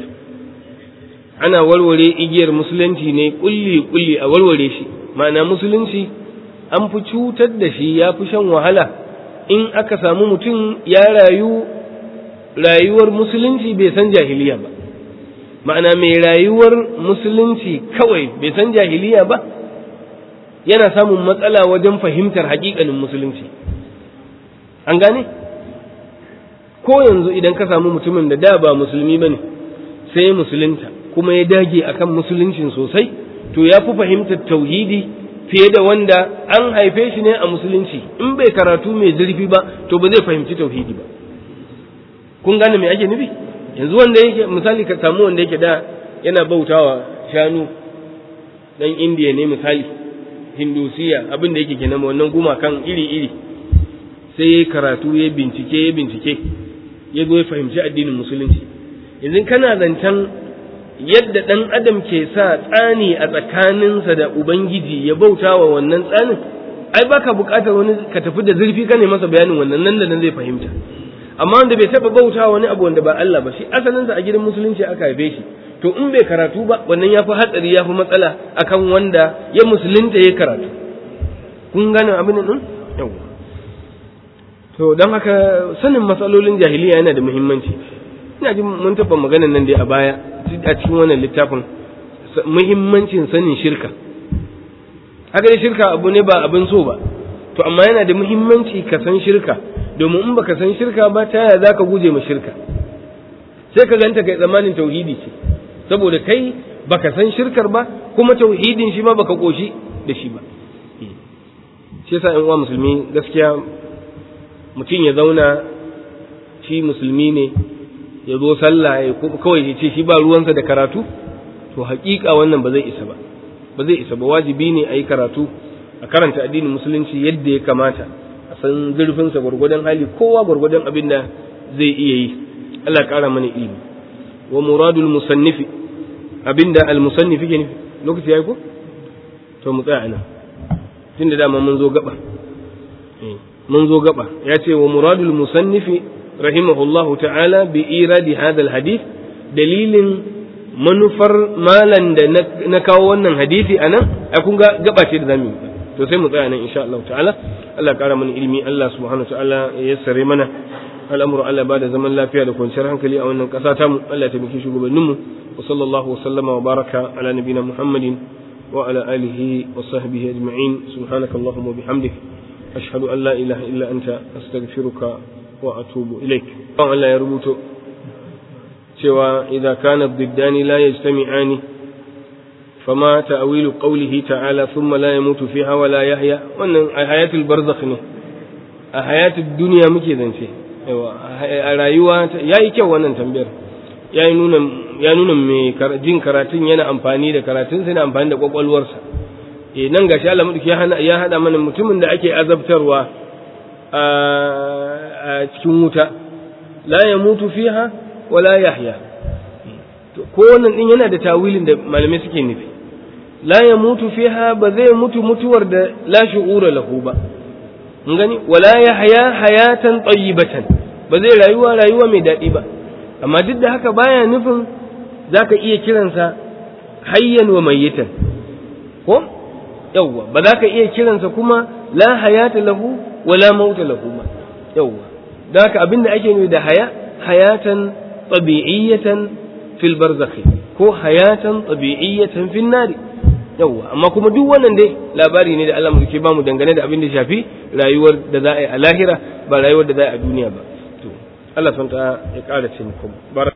ana warware igiyar musulunci ne kulli kulli a warware shi ma'ana musulunci an fi cutar da shi ya fi shan wahala in aka samu mutum ya rayu rayuwar musulunci bai san jahiliya ba ma'ana mai rayuwar musulunci kawai bai san jahiliya ba yana samun matsala wajen fahimtar haƙiƙanin musulunci an gane ko yanzu idan ka samu mutumin da da ba musulmi ba ne sai musulunta kuma ya dage akan musuluncin sosai to ya fi fahimtar tauhidi fiye da wanda an haife shi ne a musulunci in bai karatu mai zurfi ba to ba zai fahimci tauhidi ba kun gane me ake nufi yanzu wanda yake misali ka samu wanda yake da yana bautawa shanu dan indiya ne misali hindusiya abin da yake kenan wannan gumakan iri iri sai ya karatu ya bincike ya bincike ya zo ya fahimci addinin musulunci yanzu kana zancen yadda ɗan adam ke sa tsani a tsakaninsa da ubangiji ya bauta wa wannan tsanin ai baka buƙatar wani ka tafi da zurfi ka ne masa bayanin wannan nan da nan zai fahimta amma wanda bai taɓa bauta wani abu wanda ba Allah ba shi asalinsa a gidan musulunci aka haife shi to in bai karatu ba wannan ya fi hatsari ya fi matsala akan wanda ya musulunta ya karatu kun gane abin nan yawa to don haka sanin matsalolin jahiliya yana da muhimmanci ina jin mun taɓa maganan nan dai a baya a cikin wannan littafin muhimmancin sanin shirka haka dai shirka abu ne ba abin so ba to amma yana da muhimmanci ka san shirka domin in baka san shirka ba ta yaya zaka guje ma shirka sai ka ganta kai tsammanin tauhidi ce saboda kai baka san shirkar ba kuma tauhidin shi ma baka koshi da shi ba shi yasa in uwa musulmi gaskiya mutum ya zauna shi musulmi ne ya zo sallah ya kawai ya ce shi ba ruwansa da karatu to haƙiƙa wannan ba zai isa ba ba zai isa ba wajibi ne a yi karatu a karanta addinin musulunci yadda ya kamata a san zurfinsa gwargwadon hali kowa gwargwadon abin da zai iya yi Allah ya ƙara mana ilimi wa muradul musannifi abinda al musannifi ke nufi lokaci yayi ko to mu tsaya anan tunda dama mun zo gaba mun zo gaba ya ce wa muradul musannifi rahimahullahu ta'ala bi iradi hadha al hadith dalilin manufar malan da na kawo wannan hadisi anan ai kun ga gaba ce da zamu to sai mu tsaya nan insha Allah ta'ala Allah ya kara mana ilimi Allah subhanahu wa ta'ala ya yassare mana al'amuru Allah ba da zaman lafiya da kwanciyar hankali a wannan ƙasa tamu Allah ya taimaki shugabanninmu wa sallallahu wa sallama wa baraka ala nabina Muhammadin wa ala alihi wa sahbihi ajma'in subhanakallahumma wa bihamdik ashhadu an la ilaha illa anta astaghfiruka wa atubu ilaik Allah ya rubuto cewa idza kana diddani la yajtami'ani fama ta'wilu qawlihi ta'ala thumma la yamutu fiha wa la yahya wannan a hayatul barzakh ne a hayatul duniya muke zance a rayuwa ya yi kyau wannan tambayar ya nuna ya nuna mai jin karatun yana amfani da karatun sai na amfani da kwakwalwarsa e nan gashi Allah madauki ya hana ya hada mana mutumin da ake azabtarwa a cikin wuta la yamutu fiha wa la yahya ko wannan din yana da tawilin da malamai suke nufi la yamutu fiha ba zai mutu mutuwar da la shu'ura lahu ba mun gani wala yahya hayatan tayyibatan ba zai rayuwa rayuwa mai daɗi ba amma duk da haka baya nufin zaka iya kiransa hayyan wa mayyitan ko yawwa ba za ka iya kiransa kuma la hayata lahu wala mauta lahu ba yawwa da haka abinda ake nufi da haya hayatan tabi'iyatan fil barzakhi ko hayatan tabi'iyatan fil nari yawwa amma kuma duk wannan dai labari ne da Allah mu ke bamu dangane da abin da shafi rayuwar da za a yi a lahira ba rayuwar da za a yi a duniya ba to Allah subhanahu ya ƙara ce muku